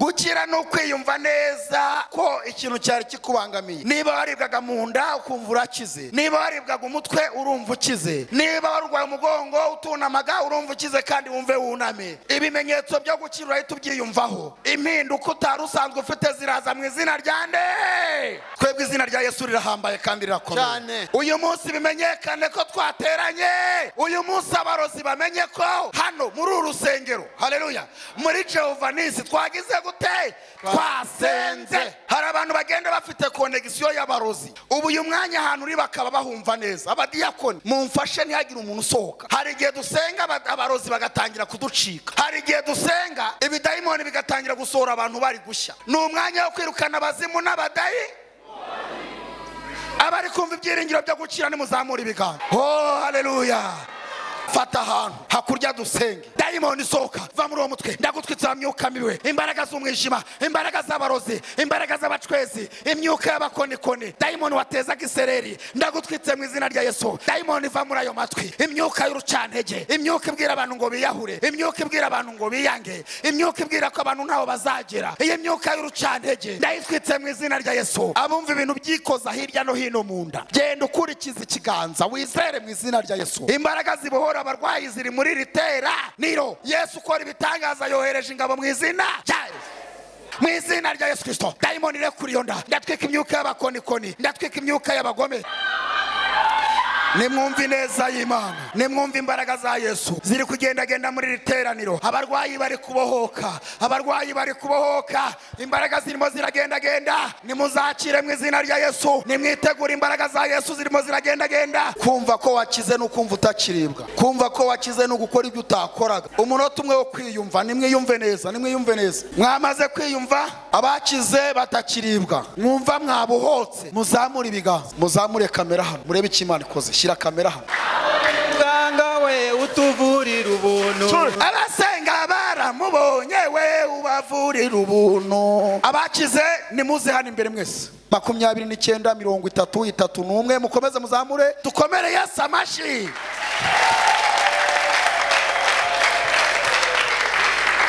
gukira ni ukwiyumva neza ko ikintu cyari kikubangamiye niba waribwaga mu nda ukumva urakize niba waribwaga umutwe urumva ukize niba warwaye umugongo utunamaga urumva ukize kandi wumve wuname ibimenyetso byo gukira urahita ubyiyumvaho impinduka utari usanzwe ufite ziraza mu izina rya nde twebwe izina rya yesu rirahambaye kandi Cyane. rirakomeye uyu munsi bimenyekane ko twateranye uyu munsi abarozi bamenye ko hano muri uru rusengero hareruya muri jehova nisi twagize gute twasenze hari abantu bagenda bafite konegisiyo y'abarozi ubu uyu mwanya ahantu uri bakaba bahumva neza abadiyakoni mumfashe ntihagire umuntu usohoka hari igihe dusenga aba- abarozi bagatangira kuducika hari igihe dusenga ibidayimoni bigatangira gusohora abantu bari gushya ni umwanya wo kwirukana abazimu n'abadayi abari kumva ibyiringiro byo gukira nimuzamura ibiganza oh haleluya fata ahantu hakurya dusenge dayimoni isohoka va muri uwo mutwe ndagutwitse myuka mibi imbaraga z'umwijima imbaraga z'abarozi imbaraga z'abacwezi imyuka y'abakonikoni dayimoni watezaga isereri ndagutwitse mu izina rya yesu dayimoni va muri ayo matwi imyuka y'urucantege imyuka ibwira abantu ngo biyahure imyuka ibwira abantu ngo biyange imyuka ibwira ko abantu ntaho bazagera iyi myuka y'urucantege ndayitwitse mu izina rya yesu abumva ibintu byikoza hirya no hino mu nda genda ukurikiza ikiganza wizere mu izina rya yesu imbaraga zibohora abarwayi ziri muri ritera niro yesu ukora ibitangaza yohereje ingabo mu izina rya yesu mu izina rya yesu kirisito dayimoni irekura iyo nda ndatwika imyuka y'abakonikoni ndatwika imyuka y'abagome nimwumve ineza y'imana nimwumve imbaraga za yesu ziri kugendagenda muri iri teraniro abarwayi bari kubohoka abarwayi bari kubohoka imbaraga zirimo ziragendagenda nimuzakire mu izina rya yesu nimwitegure imbaraga za yesu zirimo ziragendagenda kumva ko wakize ni ukumva utakiribwa kumva ko wakize ni ugukora ibyo utakoraga umunota umwe wo kwiyumva nimwiyumve neza nimwiyumve neza mwamaze kwiyumva abakize batakiribwa mwumva mwabuhotse muzamure ibiganza muzamure kamera hano murebe icyo imana ikoze shyira kamera hano muganga we utuvurira ubuntu abasenga baramubonye we ubavurira ubuntu abakize nimuze hano imbere mwese makumyabiri n'icyenda mirongo itatu itatu n'umwe mukomeze muzamure dukomere yesu amashyi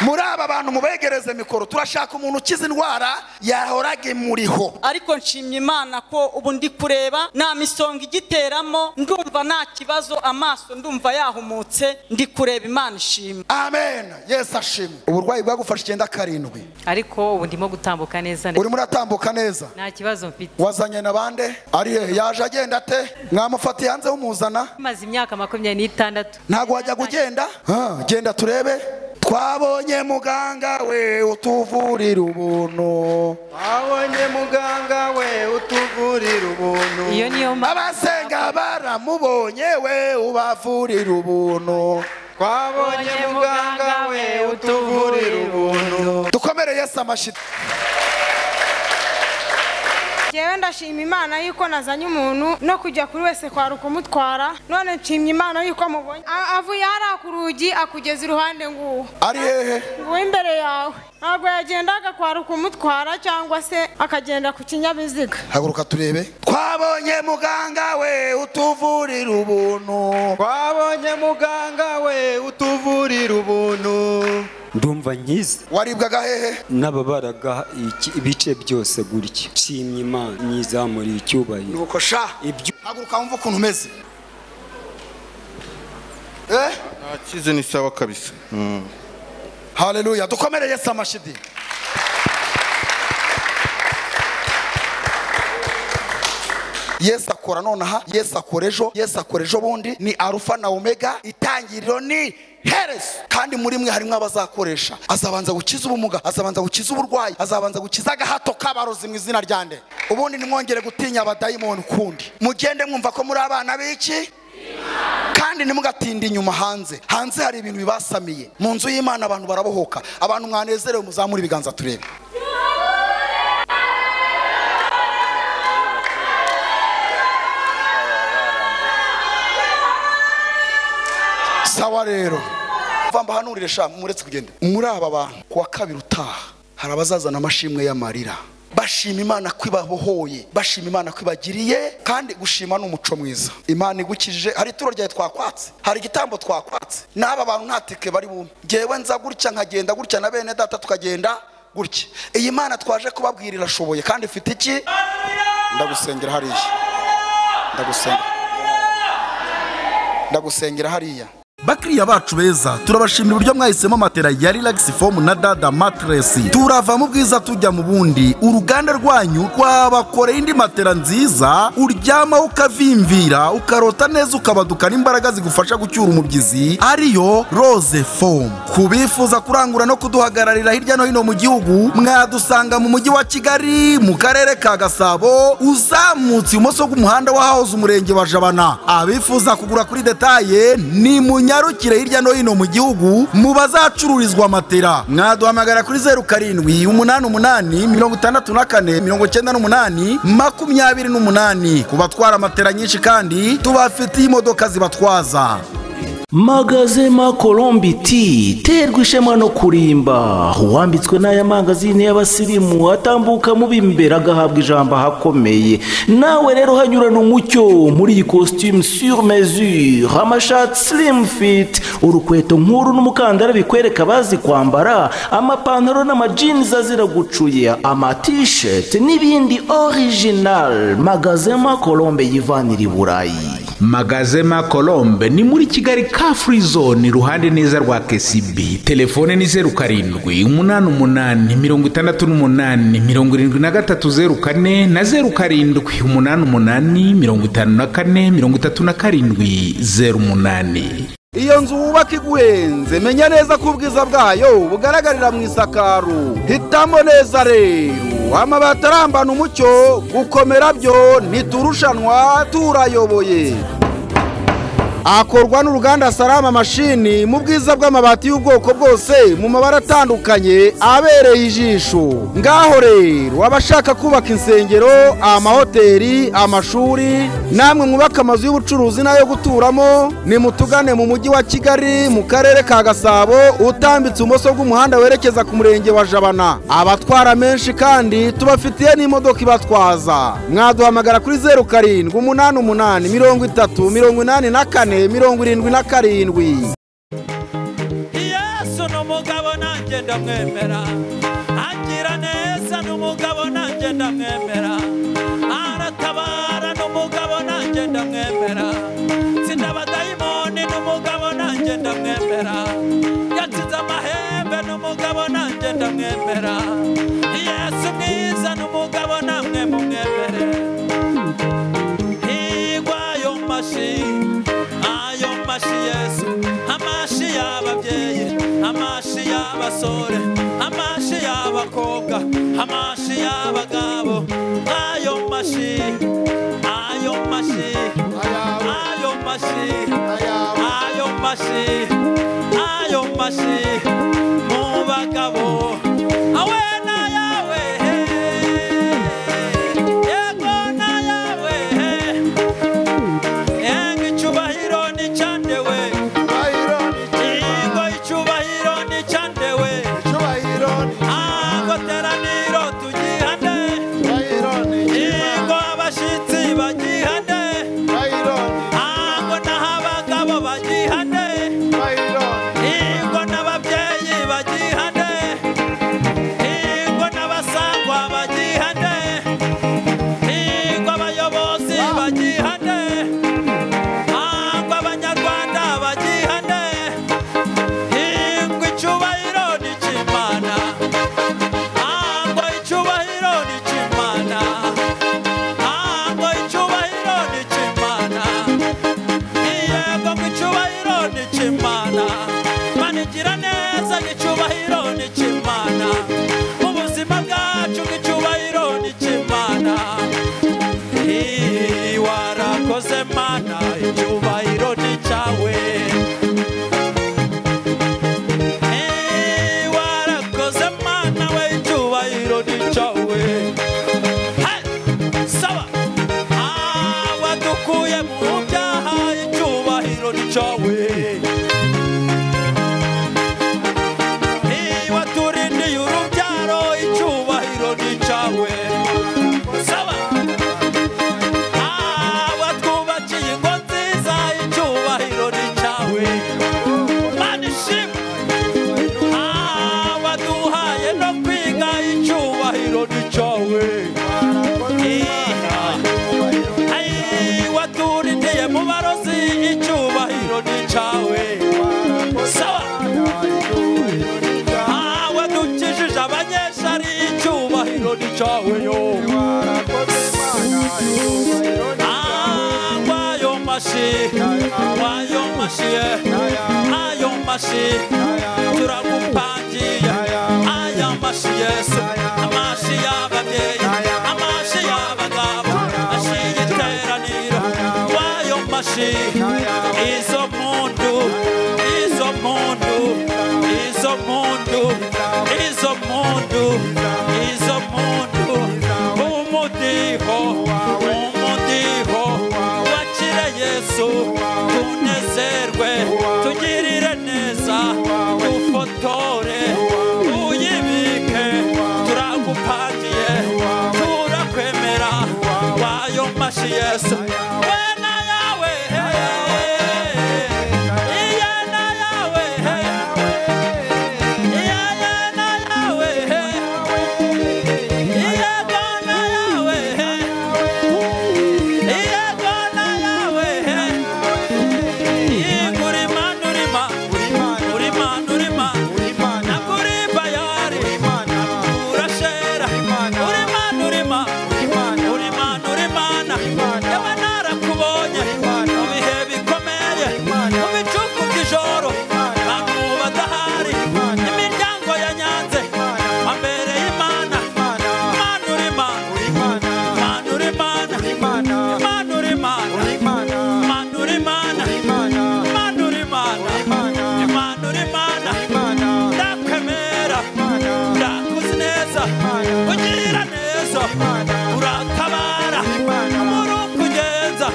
muri aba bantu mubegereze mikoro turashaka umuntu ukiza indwara yahoraga imuriho ariko nshimye imana ko ubu ndi kureba nta misonga igiteramo ndumva nta kibazo amaso ndumva yahumutse ndi kureba imana ishimwe amen yesu ashimwe uburwayi bwagufashe icyenda karindwi ariko ubu ndimo gutambuka neza neza. urimo uratambuka neza nta kibazo mfite wazanye na bande ariye yaje agenda ate mwamufatiye hanze humuzana maze imyaka makumyabiri n'itandatu ntabwo wajyaga ugenda Ah, genda turebe twabonye muganga we utuvurira ubuntu abonye muganga we utuvurira ubuntu iyo niyo abasenga baramubonye we ubavurira ubuntu twabonye muganga we utuvurira ubuntu dukomere yesu amashyi njyewe ndashima imana yuko nazanye umuntu no kujya kuri wese kwari ukumutwara none nshimye imana yuko mubonye A- avuye hariya ku rugi akugeza iruhande nguwo ari hehe nguwo imbere yawe ntabwo yagendaga kwari ukumutwara cyangwa se akagenda ku kinyabiziga haguruka turebe twabonye muganga we utuvurira ubuntu twabonye muganga we utuvurira ubuntu ndumva nkize waribwaga hehe n'ababaraga iki- ibice byose gutya nshimye imana nyizamuriye icyubahiro nuko sha ibyo haguruka wumve ukuntu umeze eh Akize ni sawa kabisa haleluya dukomere yesu amashidi yesu akora nonaha yesu akora ejo yesu akora ejo bundi ni arufa na omega itangiriro ni herezo kandi muri mwe harimo abazakoresha azabanza gukiza ubumuga azabanza gukiza uburwayi azabanza gukiza agahato k'abarozi mu izina rya nde ubundi nimwongere gutinya abadayimoni ukundi mugende mwumva ko muri abana b'iki kandi ntimugatinde inyuma hanze hanze hari ibintu bibasamiye mu nzu y'imana abantu barabohoka abantu mwanezerewe muzamure ibiganza turebe sawa rero va mbahanurire sha muretse kugenda muri aba bantu ku wa kabiri utaha hari abazazana amashimwe y'amarira bashima imana ko ibabohoye bashima imana ko ibagiriye kandi gushima ni umuco mwiza imana igukijije hari ituro ryawe twakwatse hari igitambo twakwatse n'aba bantu nta tike bari bumwe ngewe nza gutya nkagenda gutya na bene data tukagenda gutya iyi mana twaje kubabwira irashoboye kandi ifite iki ndagusengera hariya ndagusengera ndagusengera hariya bakiriya bacu beza turabashimira uburyo mwahisemo matera ya relax foam na dada matress turava mu bwiza tujya mu bundi uruganda rwanyu rwabakoreye indi matera nziza uryamaho ukavimvira ukarota neza ukabadukana imbaraga zigufasha gucyura umubyizi ariyo rose foam ku bifuza kurangura no kuduhagararira hirya no hino mu gihugu mwadusanga mu mujyi wa kigali mu karere ka gasabo uzamutse ibumoso bw'umuhanda w'ahahoze umurenge wa jabana abifuza kugura kuri detaye ni munyarukire hirya no hino mu gihugu mu bazacururizwa matera mwaduhamagara kuri zeru karindwi umunani umunani mirongo itandatu na kane mirongo icyenda n'umunani makumyabiri n'umunani ku batwara matera nyinshi kandi tubafitiye imodoka zibatwaza magazema colombi t terwa ishema no kurimba uwambitswe n'aya mangazini y'abasirimu atambuka mu b'imbere agahabwa ijambo ahakomeye nawe rero hanyurana umucyo muri iyi costume sur mesure amashati slim fit urukweto nk'uru n'umukandara bikwereka abazi kwambara amapantaro n'amajinizi azira gucuye amatisheti n'ibindi original magazema colombe yivanira i burayi magazema colombe ni muri kigali ka free zone iruhande neza rwa kcb telefone ni zeru karindwi umunani umunani mirongo itandatu n'umunani mirongo irindwi na gatatu zeru kane na zeru karindwi umunani umunani mirongo itanu na kane mirongo itatu na karindwi zeru umunani iyo nzu wubaka iguhenze menya neza ko ubwiza bwayo bugaragarira mu isakaro hitamo neza rero amabati arambana umucyo gukomera byo ntiturushanwa turayoboye akorwa n'uruganda salama mashini mu bwiza bw'amabati y'ubwoko bwose mu mabara atandukanye abereye ijisho ngaho rero abashaka kubaka insengero amahoteli amashuri namwe mwubaka amazu y'ubucuruzi n'ayo guturamo nimutugane mu mujyi wa kigali mu karere ka gasabo utambitse ibumoso bw'umuhanda werekeza ku murenge wa jabana abatwara menshi kandi tubafitiye n'imodoka ibatwaza mwaduhamagara kuri zeru karindwi umunani umunani mirongo itatu mirongo inani na kane mirongo irindwi na karindwi yesu ni umugabo nanjye ndamwemera agira neza ni umugabo nanjye ndamwemera aratabara ni umugabo nanjye ndamwemera tsinda abadayimoni ni umugabo nanjye ndamwemera yatsinze amahembe ni umugabo nanjye ndamwemera yesu mwiza ni umugabo namwe mumwemere higwa ayo mashi ayo mashi yesu amashi y'ababyeyi amashi y'abasore amashi y'abakobwa amashi y'abagabo ayo mashi ayo mashi ayo mashi ayo mashi ayo mashi mu bagabo awe n'ayawe yego n'ayawe Yego icyubahiro ni cyandewe Yego icyubahiro ni cyandewe Agoteraniro tugihane Yego abashitsi bagihane Ago n'abagabo bagihane Yego n'ababyeyi bagihane Yego n'abasangwa bagihane Yego abayobozi bagihane hangwa abanyarwanda bagihane hingwa icyubahiro ni icy'imana hangwa icyubahiro ni icy'imana hangwa icyubahiro ni icy'imana yego ngo icyubahiro ni icy'imana mana igira neza ngo icyubahiro ni icy'imana mu buzima bwacu ngo icyubahiro ni icy'imana Ii, warakoze mana icyubahiro ni cyawe Ii, warakoze mana we icyubahiro ni cyawe Hey, sawa abadukuye mu byaha icyubahiro ni cyawe Ii, waturindiye urubyaro icyubahiro ni cyawe sawa batwubakiye ingo nziza icyubahiro ni cyawe mana ishimwe abaduhaye no kwiga inka y'icyubahiro ni cyowe waturidiye mu barozi icyubahiro ni cyawe sawa ntawe dukijije abanyeshari icyubahiro ni cyawe yo ayo mashi ayo mashi ayo mashi turagupangiye aya mashi yesu amashi y'ababyeyi amashi y'abagabo ashi y'iteraniro wayo mashi izo muntu izo muntu izo muntu izo muntu izo muntu umudiho umudiho wakire yesu tunezerwe tugirire neza dufotore uyibike turagupangiye turakwemera wayo mashi yesu wena yawe iyana yawe iyana yawe iyagana yawe iyagana yawe igura imana urima uri imana urima nagura ibayari urashera uri imana urima uri imana uri imana yaba narakubonye mu bihe bikomeye mu bicuku by'ijoro abantu badahari imiryango ya nyanze ambere y'imana imana uri imana imana uri imana imana uri imana imana uri imana imana uri imana imana uri imana ndakwemera ndakuzi neza ugira neza uratabara muri ukugenza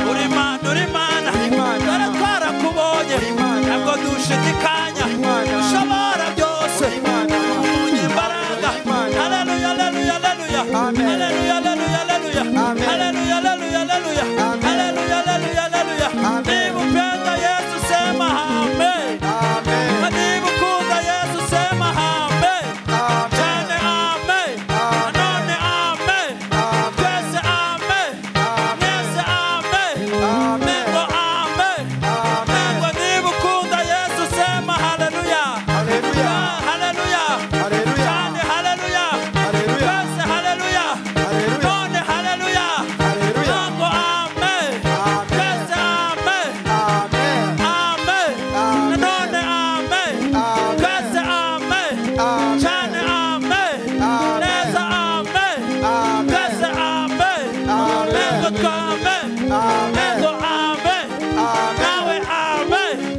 uri imana uri imana dore twarakubonye ntabwo dushidikanya ushobora byose umunye imbaraga haleluya haleluya haleluya haleluya haleluya haleluya haleluya haleluya haleluya haleluya haleluya haleluya niba upenda yesu sema amen Na niba ukunda yesu sema amen cyane amen nanone amen twese amen mwese amen nego amen nego niba ukunda yesu sema haleluya haleluya cyane haleluya twese haleluya none haleluya ntabwo amen twese amen amen nanone amen twese amen cyane amen neza amen twese amen ntego twame ntego amen nawe amen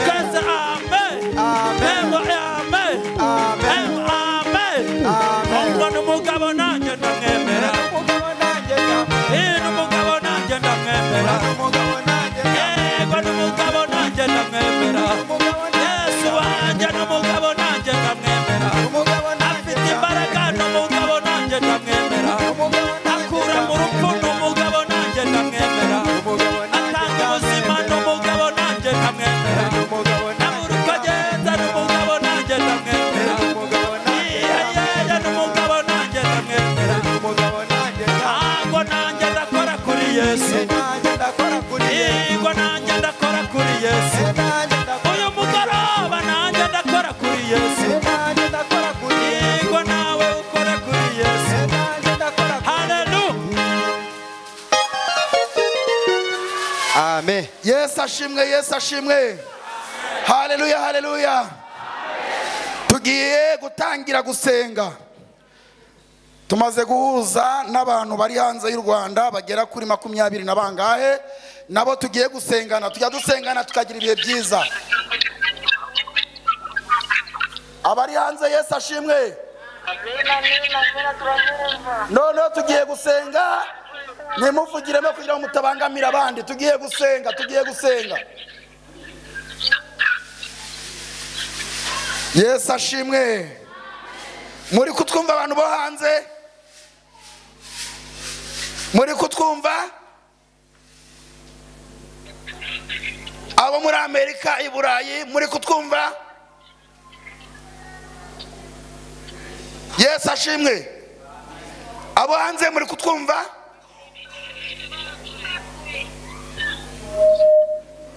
twese amen ntego amen ntego amen ubwo ni umugabo nanjye ndamwemera Eh, ni umugabo nanjye ndamwemera yego ni umugabo nanjye ndamwemera yesu wanjye ni umugabo nanjye ndamwemera afite imbaraga ni umugabo nanjye ndamwemera akura mu rupfu ni umugabo nanjye ndamwemera atanga ubuzima ni umugabo nanjye ndamwemera abura uko agenda ni umugabo nanjye ndamwemera yiyeyeya ni umugabo nanjye ndamwemera ntabwo nanjye ndakora kuri yesu yego nanjye ndakora kuri yesu uyu mugoroba nanjye ndakora kuri yesu yego nawe ukora kuri yesu haleluya amen yesu ashimwe yesu ashimwe haleluya haleluya tugiye gutangira gusenga tumaze guhuza n'abantu bari hanze y'u rwanda bagera kuri makumyabiri na bangahe nabo tugiye gusengana tujya dusengana tukagira ibihe byiza abari hanze yesu ashimwe noneho tugiye gusenga nimuvugiremo kugira ngo mutabangamira abandi tugiye gusenga tugiye gusenga yesu ashimwe muri kutwumva abantu bo hanze muri kutwumva abo muri amerika i burayi muri kutwumva yesu ashimwe abo hanze muri kutwumva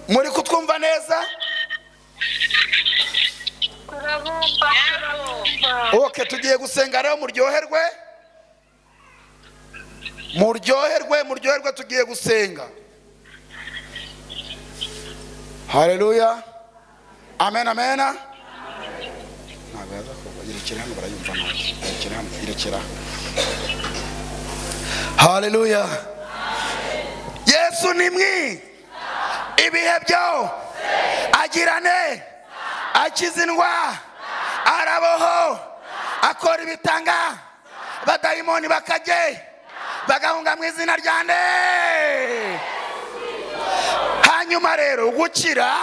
muri kutwumva neza oke tugiye gusenga rero muryoherwe muryoherwe muryoherwe tugiye gusenga hareruya amen amen ntabwo yaza kuva irekera hano barayumva ntabwo irekera hano irekera hareruya yesu ni mwi ibihe byo agirane akiza indwara araboho akora ibitanga badayimoni bakajye bagahunga mu izina rya nde hanyuma rero gukira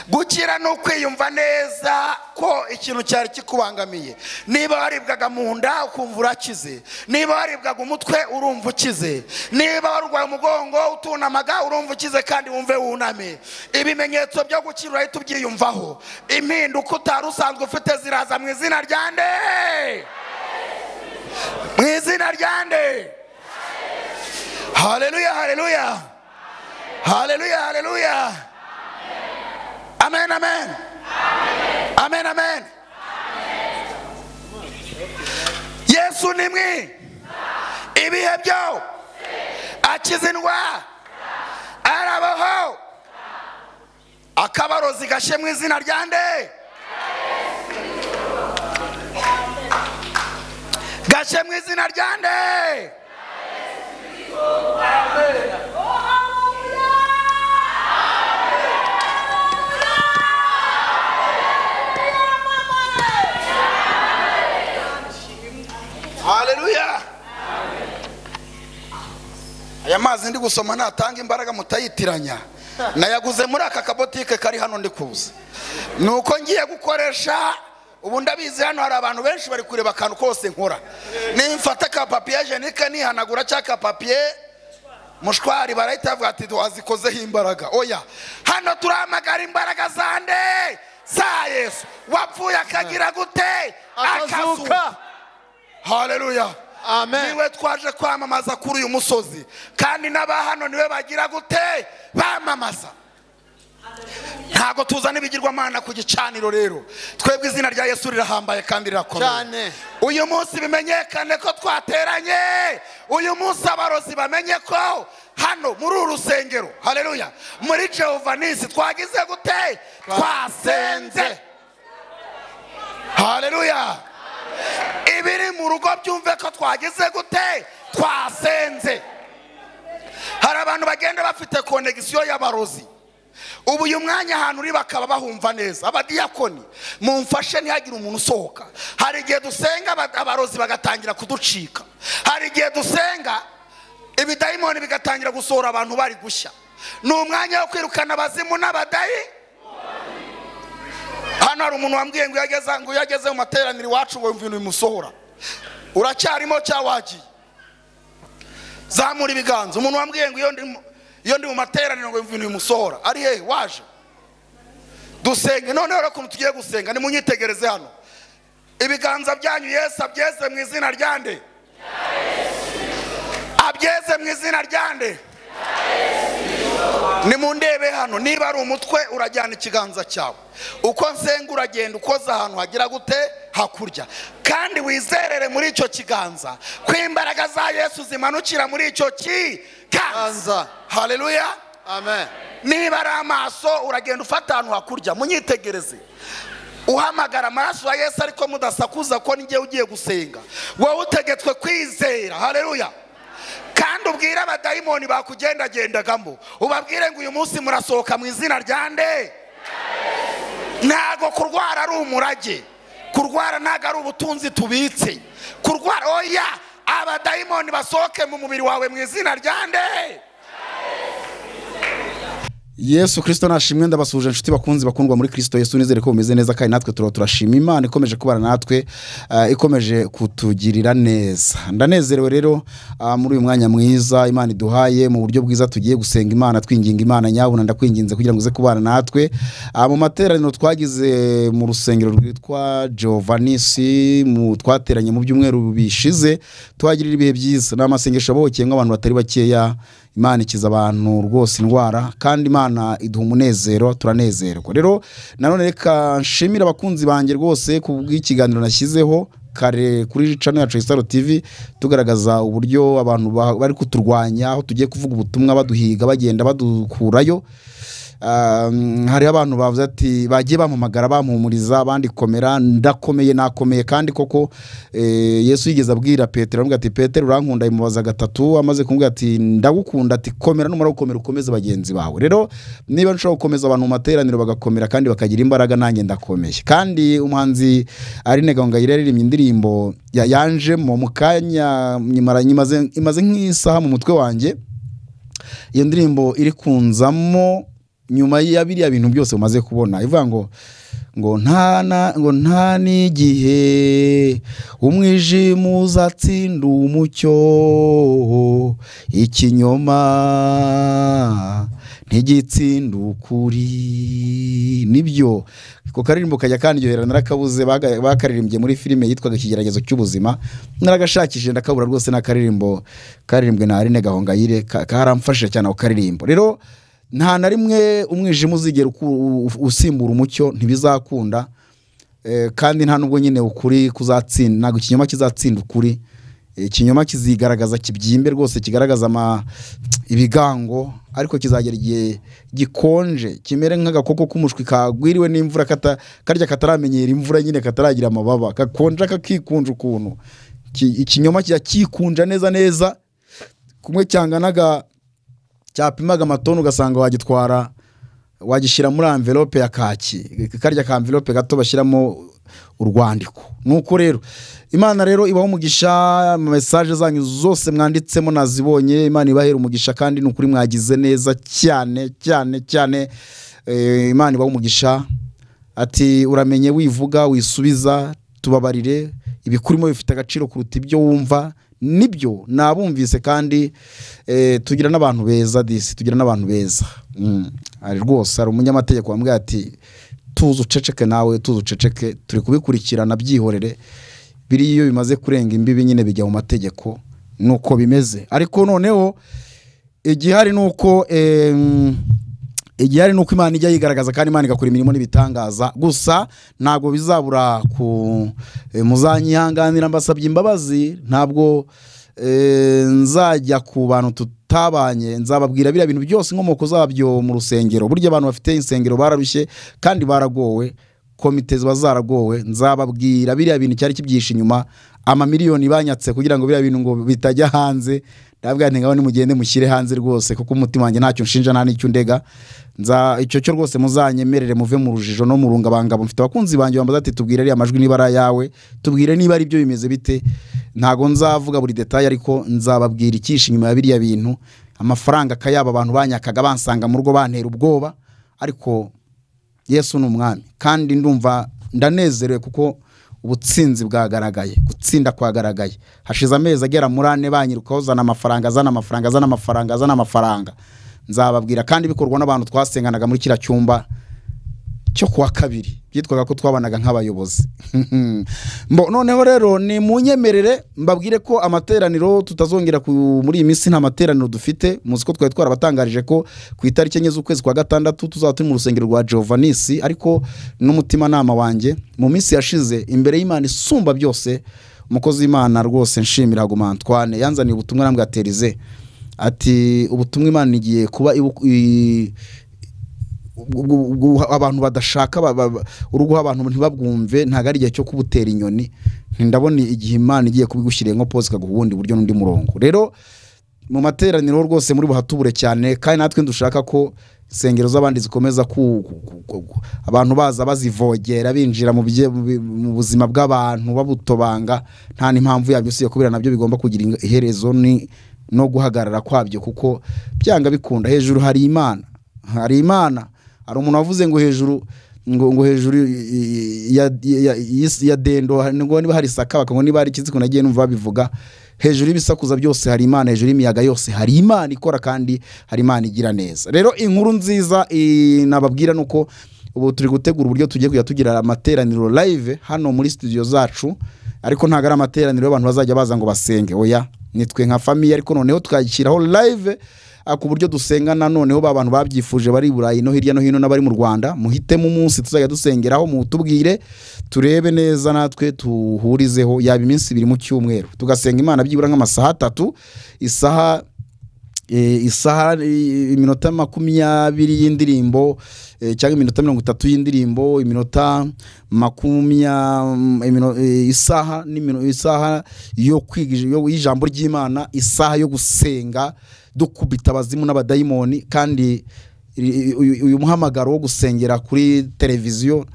gukira ni ukwiyumva neza ko ikintu cyari kikubangamiye niba waribwaga mu nda ukumva urakize niba waribwaga umutwe urumva ukize niba warwaye umugongo utunamaga urumva ukize kandi wumve wuname ibimenyetso byo gukira urahita ubyiyumvaho impinduka utari usanzwe ufite ziraza mu izina rya nde mu izina rya nde hareruya hareruya hareruya hareruya amen amen amen amen yesu ni mwi ibihe byo akiza indwara arabaho akabarozi gashe mu izina rya nde gashe mu izina rya nde haleluya aya mazi ndi gusoma natanga imbaraga mutayitiranya nayaguze muri aka kabotike kari hano ndi kuza ni uko ngiye gukoresha ubu ndabizi hano hari abantu benshi bari kureba akantu kose nkora nimfata akapapiye jenike nihanagura cyangwa akapapiye mushwari barahita bavuga ati wazikozeho imbaraga oya hano turahamagara imbaraga za nde za yesu wapfuye akagira gute akazuka haleluya niwe twaje kwamamaza kuri uyu musozi kandi n'aba hano niwe bagira gute bamamaza ntabwo tuzana ibigirwamana ku gicaniro rero twebwe izina rya yesu rirahambaye kandi rirakomeye uyu munsi bimenyekane ko twateranye uyu munsi abarozi bamenye ko hano muri uru rusengero hareruya muri jehova nisi twagize gute twasenze hareruya ibiri mu rugo byumve ko twagize gute twasenze hari abantu bagenda bafite konegisiyo y'abarozi ubu uyu mwanya ahantu uri bakaba bahumva neza abadiyakoni mumfashe ntihagire umuntu usohoka hari igihe dusenga aba- abarozi bagatangira kuducika hari igihe dusenga ibidayimoni bigatangira gusohora abantu bari gushya ni umwanya wo kwirukana abazimu n'abadayi hano hari umuntu wambwiye ngo iyo ageze- ngo iyo ageze mu materaniro iwacu ngo yumve ibintu bimusohora uracyarimo cyangwa wagiye zamura ibiganza umuntu wambwiye ngo iyo ndi mu- iyo ndi mu materaniro ngo yumve ibintu bimusohora ari hehe waje dusenge noneho rero ukuntu tugiye gusenga nimunyitegereze hano ibiganza byanyu yesu abyeze mu izina rya nde abyeze mu izina rya nde nimundebe hano niba ari umutwe urajyana ikiganza cyawe uko nsenga uragenda ukoze ahantu hagira gute hakurya kandi wizerere muri icyo kiganza ko imbaraga za yesu zimanukira muri icyo kiganza hareruya niba ari amaso uragenda ufata ahantu hakurya munyitegereze uhamagara amaraso ya yesu ariko mudasakuza ko n'igihe ugiye gusenga wowe utegetswe kwizera hareruya kandi ubwire abadayimoni bakugendagendagamo ubabwire ngo uyu munsi murasohoka mu izina rya nde ntabwo kurwara ari umurage kurwara ntabwo ari ubutunzi tubitse kurwara oya abadayimoni basohoke mu mubiri wawe mu izina rya nde yesu kirisito nashimwe ndabasuhuje inshuti bakunzi bakundwa muri kirisito yesu nizere ko bumeze neza kandi natwe turaba turashima imana ikomeje kubana natwe ah, ikomeje kutugirira neza ndanezerewe rero ah, muri uyu mwanya mwiza imana iduhaye mu buryo bwiza tugiye gusenga imana twinginga imana nyabuna ndakwinginze kugira ngo uze kubana natwe Ah, mu materaniro twagize mu rusengero rwitwa jovanisi mu twateranye mu byumweru bishize tuhagirira ibihe byiza ni amasengesho abohokeyemo abantu batari bakeya imana ikiza abantu rwose indwara kandi imana iduha umunezero turanezerwa rero nanone reka nshimire abakunzi banjye rwose ku bw'ikiganiro nashyizeho kare kuri cano yacu isaro tv tugaragaza uburyo abantu ba- bari kuturwanya aho tugiye kuvuga ubutumwa baduhiga bagenda badukurayo Um, hariho abantu bavuze ati bagiye bampamagara bampumuriza abandi komera ndakomeye nakomeye kandi koko eh, yesu yigeze abwira petero aramubwira ati petero urankunda imubaza gatatu amaze kumubwira ati ndagukunda ati komera numara gukomera ukomeze bagenzi bawe rero niba nshobora gukomeza abantu mu materaniro bagakomera kandi bakagira imbaraga nanjye ndakomeye kandi umuhanzi Aline Gahongayire yaririmbye indirimbo ya- yanjemo mu kanya nyimara- nyimaze- imaze nk'isaha mu mutwe wanjye iyo ndirimbo iri kunzamo nyuma ya biriya bintu byose umaze kubona ivuga ngo ngo nta na- ngo nta n'igihe umwijima uzatsinda umucyo ikinyoma ntigitsinda ukuri nibyo ako karirimbo kajya kandyohera narakabuze baga- bakaririmbye muri filime yitwaga ikigeragezo cy'ubuzima naragashakishije ndakabura rwose n'akaririmbo karirimbwe na Aline Gahongayire ka- karamfashije cyane ako karirimbo rero nta na rimwe umwijima uzigera uku- u- usimbura umucyo ntibizakunda Eh, kandi nta nubwo nyine ukuri kuzatsinda ntabwo ikinyoma kizatsinda ukuri Eh, ikinyoma kizigaragaza kibyimbe rwose kigaragaza ama ibigango ariko kizagera igihe gikonje kimere nk'agakoko k'umushwi kagwiriwe n'imvura kata, karya kataramenyera imvura nyine kataragira amababa gakonja kakikunja ukuntu Ki- ikinyoma kijya kikunja neza neza kumwe cyanganaga cyapimaga amatoni ugasanga wagitwara wagishyira muri amvelope ya kaki karya ka amvelope gato bashyiramo urwandiko nuko rero imana rero ibaho umugisha mu mesaje zanyu zose mwanditsemo nazibonye imana ibahera umugisha kandi ni ukuri mwagize neza cyane cyane cyane Eh, imana ibaho umugisha ati uramenye wivuga wisubiza tubabarire ibikurimo bifite agaciro kuruta ibyo wumva nibyo nabumvise kandi eh, tugira n'abantu beza disi tugira n'abantu beza Mm. Hari rwose hari umunyamategeko wambwira ati tuzi uceceke nawe tuzi uceceke turi kubikurikirana byihorere biriya iyo bimaze kurenga imbibi nyine bijya mu mategeko nuko bimeze ariko noneho igihari ni uko em, igihari ni uko imana ijya yigaragaza kandi imana igakora imirimo n'ibitangaza gusa ntabwo bizabura ku eh, muzanyihanganira mbasabye imbabazi ntabwo eh, nzajya ku bantu tutabanye nzababwira biriya bintu byose inkomoko zabyo mu rusengero burya abantu bafite insengero bararushye kandi baragowe komite ziba zaragowe nzababwira biriya bintu cyari kibyihishe inyuma amamiliyoni banyatse kugira ngo biriya bintu ngo bitajya hanze ndabwira nti ngaho nimugende mushyire hanze rwose kuko umutima wanjye ntacyo nshinja nta n'icyo undega nza icyo cyo rwose muzanyemerere muve mu rujijo no mu rungabangabo mfite abakunzi banjye bambaza ati tubwire ariya majwi niba ari ayawe tubwire niba ari byo bimeze bite ntago nzavuga buri detaye ariko nzababwira icyishe inyuma ya biriya bintu amafaranga akayaba abantu banyakaga bansanga mu rugo bantera ubwoba ariko yesu ni umwami kandi ndumva ndanezerewe kuko ubutsinzi bwagaragaye gutsinda kwagaragaye hashize amezi agera muri ane banyirukaho zana amafaranga azana amafaranga azana amafaranga azana amafaranga nzababwira kandi bikorwa n'abantu twasenganaga muri kiriya cyumba cyo kuwa kabiri byitwaga ko twabanaga nk'abayobozi Mbo- noneho rero ni munyemerere mbabwire ko amateraniro tutazongera ku- muri iyi minsi nta materaniro dufite muzi ko twari twarabatangarije ko ku itariki enye z'ukwezi kwa gatandatu tuzaba turi mu rusengero rwa jovanisi ariko n'umutimanama wanjye mu minsi yashize imbere y'imana isumba byose umukozi w'imana rwose nshimira haguma antwane yanzaniye ubutumwa arambwaterize ati ubutumwa imana igiye kuba ibu- i- ubwo- ubwo abantu badashaka ba- ba- ba- uruguha abantu ntibabwumve ntabwo ari igihe cyo kubutera inyoni Nti ndabona igihe imana igiye kubigushyiriye nko pose ikaguha ubundi buryo n'undi murongo rero mu materaniro rwose muri buhatubure cyane kandi natwe dushaka ko insengero z'abandi zikomeza ku, ku, ku, ku, ku abantu baza bazivogera binjira mu, bye- mu bi- mu buzima bw'abantu babutobanga nta n'impamvu yabyo usibye kubera nabyo bigomba kugira ing- iherezo ni no guhagarara kwabyo kuko byanga bikunda hejuru hari imana hari imana hari umuntu wavuze ngo hejuru ngo ngo hejuru i- i- ya, ya, y'isi- ya dendo ngo niba hari isaka bakavuga niba hari ikiziko nagiye numva babivuga hejuru y'ibisakuza byose hari imana hejuru y'imiyaga yose hari imana ikora kandi hari imana igira neza rero inkuru nziza i- nababwira ni uko ubu turi gutegura uburyo tugiye kujya tugira amateraniro live hano muri studio zacu ariko ntabwo ari amateraniro y'abantu bazajya baza ngo basenge oya nitwe nka famiye ariko noneho tukayishyiraho live ah, ku buryo dusengana noneho ba bantu babyifuje bari i burayi no hirya no hino n'abari mu rwanda muhitemo umunsi tuzajya dusengeraho mutubwire turebe neza natwe tuhurizeho yaba iminsi ibiri mu cyumweru tugasenga imana byibura nk'amasaha atatu isaha eh, isaha eh, iminota makumyabiri y'indirimbo eh, cyangwa iminota mirongo itatu y'indirimbo iminota makumya mm, imino- eh, isaha n'imino- isaha yo kwiga ij- yo- y'ijambo ry'imana isaha yo gusenga dukubita abazimu n'abadayimoni kandi i- i- uyu uyu muhamagaro wo gusengera kuri televiziyo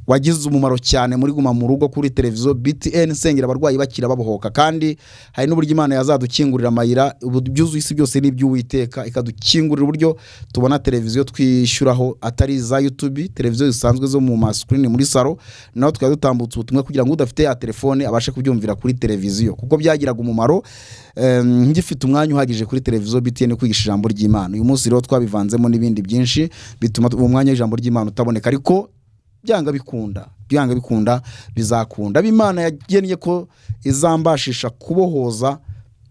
wagize umumaro cyane muri guma mu rugo kuri televiziyo btn sengera abarwayi bakira babohoka kandi hari n'uburyo imana yazadukingurira amayira ubu- ibyuzuye isi byose ni iby'uwiteka ikadukingurira uburyo tubona televiziyo twishyuraho atari iza youtube televiziyo zisanzwe zo mu masikirini muri salo naho tukaba dutambutse ubutumwa kugira ngo udafite ya telefone abashe kubyumvira kuri televiziyo kuko byagiraga umumaro Em, ngifite umwanya uhagije kuri televiziyo btn kwigisha ijambo ry'imana uyu munsi rero twabivanzemo n'ibindi byinshi bituma uwo mwanya w'ijambo ry'imana utaboneka ariko byanga bikunda byanga bikunda bizakunda abo imana yagennye ko izambashisha kubohoza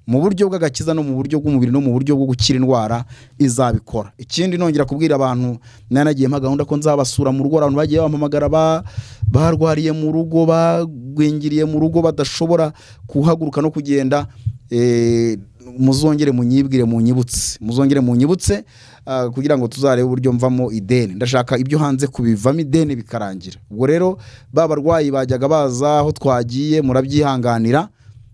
mu buryo bw'agakiza no mu buryo bw'umubiri no mu buryo bwo gukira indwara izabikora ikindi nongera kubwira abantu nanagiye mpa gahunda ko nzabasura mu rugo abantu bagiye bampamagara ba- barwariye mu rugo bagwingiriye mu rugo badashobora kuhaguruka no kugenda eh, muzongere munyibwire munyibutse muzongere munyibutse ah, kugira ngo tuzarebe uburyo mvamo ideni ndashaka ibyo hanze kubivamo ideni bikarangira ubwo rero ba barwayi bajyaga baza aho twagiye murabyihanganira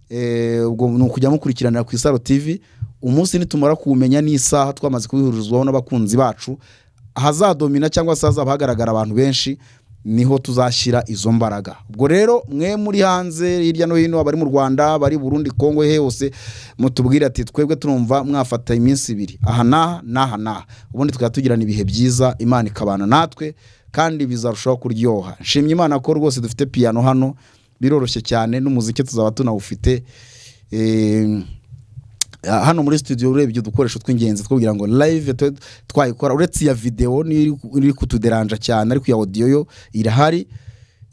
Eh, ubwo ni ukujya mukurikiranira ku isaro tv umunsi nitumara kuwumenya n'isaha twamaze kubihurizwaho n'abakunzi bacu ahazadomina cyangwa se hazaba hagaragara abantu benshi niho tuzashyira izo mbaraga ubwo rero mwe muri hanze hirya no hino abari mu rwanda abari burundi kongo he hose mutubwire ati twebwe turumva mwafata iminsi ibiri aha n'aha n'aha n'aha ubundi tukaba tugirana ibihe byiza imana ikabana natwe kandi bizarushaho kuryoha nshimye imana ko rwose dufite piyano hano biroroshye cyane n'umuziki tuzaba tunawufite Eh, hano muri studio urebye udukoresho tw'ingenzi two kugira ngo live tube twayikora uretse iya videwo niyo iri- iri kutuderanja cyane ariko iya audio yo irahari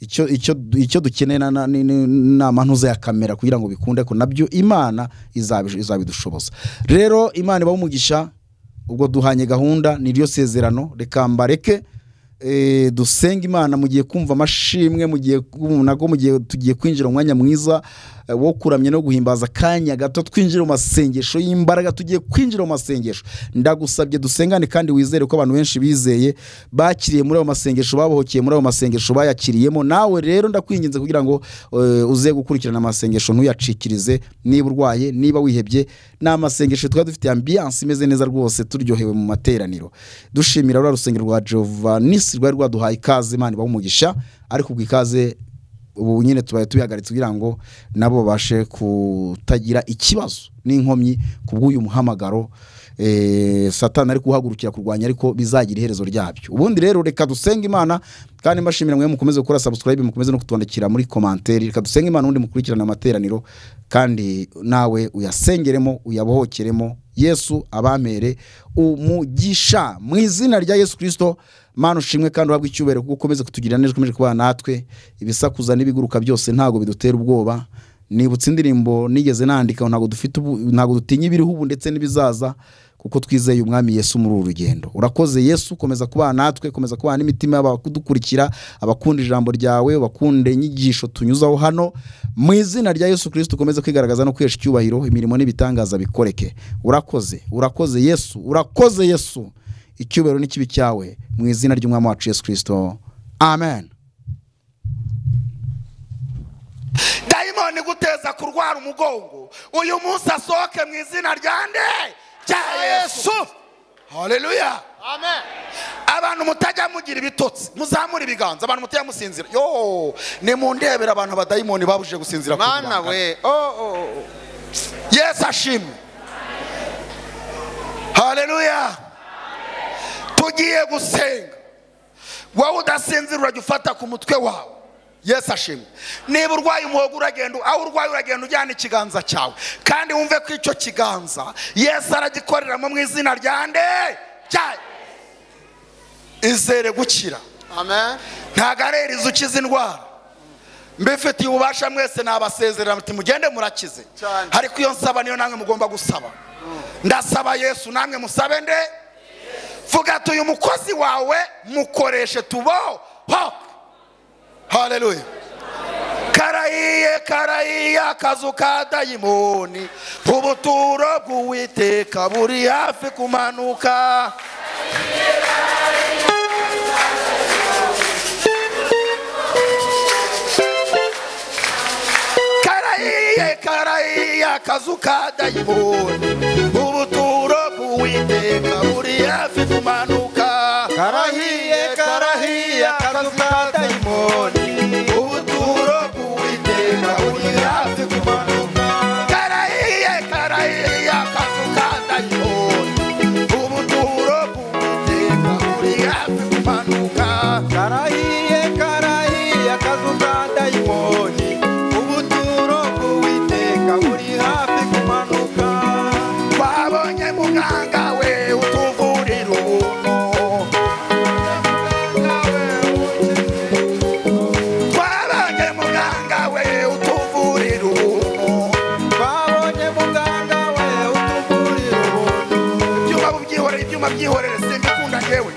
icyo icyo icyo dukeneye na- na- ni- ni- nama ntuza ya kamera kugira ngo bikunde ko nabyo imana izabi- izabidushoboza rero imana ibaha umugisha ubwo duhanye gahunda ni ryo sezerano reka mbareke eh, dusenge imana mugiye kumva amashimwe mugiye nago mugiye tugiye kwinjira mu mwanya mwiza eh, wo kuramya no guhimbaza akanya gato twinjira mu masengesho y'imbaraga tugiye kwinjira mu masengesho ndagusabye dusengane kandi wizere ko abantu benshi bizeye bakiriye muri ayo masengesho babohokeye muri ayo masengesho bayakiriyemo nawe rero ndakwinginze kugira ngo eh, uze gukurikirana amasengesho ntuyacikirize niba urwaye niba wihebye ni amasengesho twaba dufite ambiyanse imeze neza rwose turyohewe mu materaniro dushimira ruriya rusengero rwa jova nisi rwari rwaduhaye ikaze imana ibaha umugisha ariko ubwo ikaze ubu nyine tubaye tubihagaritse kugira ngo nabo babashe kutagira ikibazo n'inkomyi ku bw'uyu muhamagaro eh, satani ari kuhagurukira kurwanya ariko bizagira iherezo ryabyo ubundi rero reka dusenge imana kandi mbashimira mwe mukomeze gukora subscribe mukomeze no kutwandikira muri komanteri reka dusenge imana ubundi mukurikirane amateraniro kandi nawe uyasengeremo uyabohokeremo yesu abamere umugisha mu izina rya yesu kirisito mana ushimwe kandi uhabwe icyubahiro kuko ukomeze kutugira neza ukomeje kubana natwe ibisakuza n'ibiguruka byose ntabwo bidutera ubwoba nibutse indirimbo nigeze nandika ntabwo dufite ubu- ntabwo dutinya ibiriho ubu ndetse n'ibizaza kuko twizeye umwami yesu muri uru rugendo urakoze yesu komeza kubana natwe komeza kubana n'imitima y'abadukurikira abakunda ijambo ryawe bakunda inyigisho tunyuzaho hano mu izina rya yesu kirisiti ukomeze kwigaragaza no kwihesha icyubahiro imirimo n'ibitangaza bikoreke urakoze urakoze yesu urakoze yesu icyubahiro n'ikibi cyawe mu izina ry'umwami wacu yesu kirisito amen dayimoni iguteza kurwara umugongo uyu munsi asohoke mu izina rya nde cya yesu haleluya abantu mutajya mugira ibitotsi muzamura ibiganza abantu mutajya musinzira yo ni mu ndebera abantu abadayimoni babujije gusinzira ku mana rubangana. we oh, oh, oh. yesu ashimwe haleluya tugiye gusenga wowe udasinzira urajya ufata ku mutwe wawe yesu ashimwe niba urwaye umuhogo uragenda aho urwaye uragenda ujyana ikiganza cyawe kandi wumve ko icyo kiganza yesu aragikoreramo mu izina rya nde cyayo izere gukira ntabwo arereza ukiza indwara mbifitiye ububasha mwese nabasezerera muti mugende murakize ariko iyo nsaba niyo namwe mugomba gusaba ndasaba yesu namwe musabe nde vuga tuyu umukozi wawe mukoreshe tuboho haleluya karayiye karayiye akazu ka dayimoni ubuturo bw'uwiteka buri hafi kumanuka karayiye karayiye akazu ka dayimoni ubuturo bw'uwiteka buri hafi kumanuka karahiye karahiye akazu ka dayimoni ubuturo bw'uwiteka buri hafi kumanuka karahiye karahiye akazu ka dayimoni ubuturo bw'uwiteka buri hafi kumanuka karahiye karahiye akazu ka dayimoni ubuturo bw'uwiteka buri hafi kumanuka wabonye muganga we utuvurira ubuntu twabonye muganga we utuvurira ubuntu twabonye muganga we utuvurira ubuntu ibyuma byihorere ibyuma byihorere simbikunda ngewe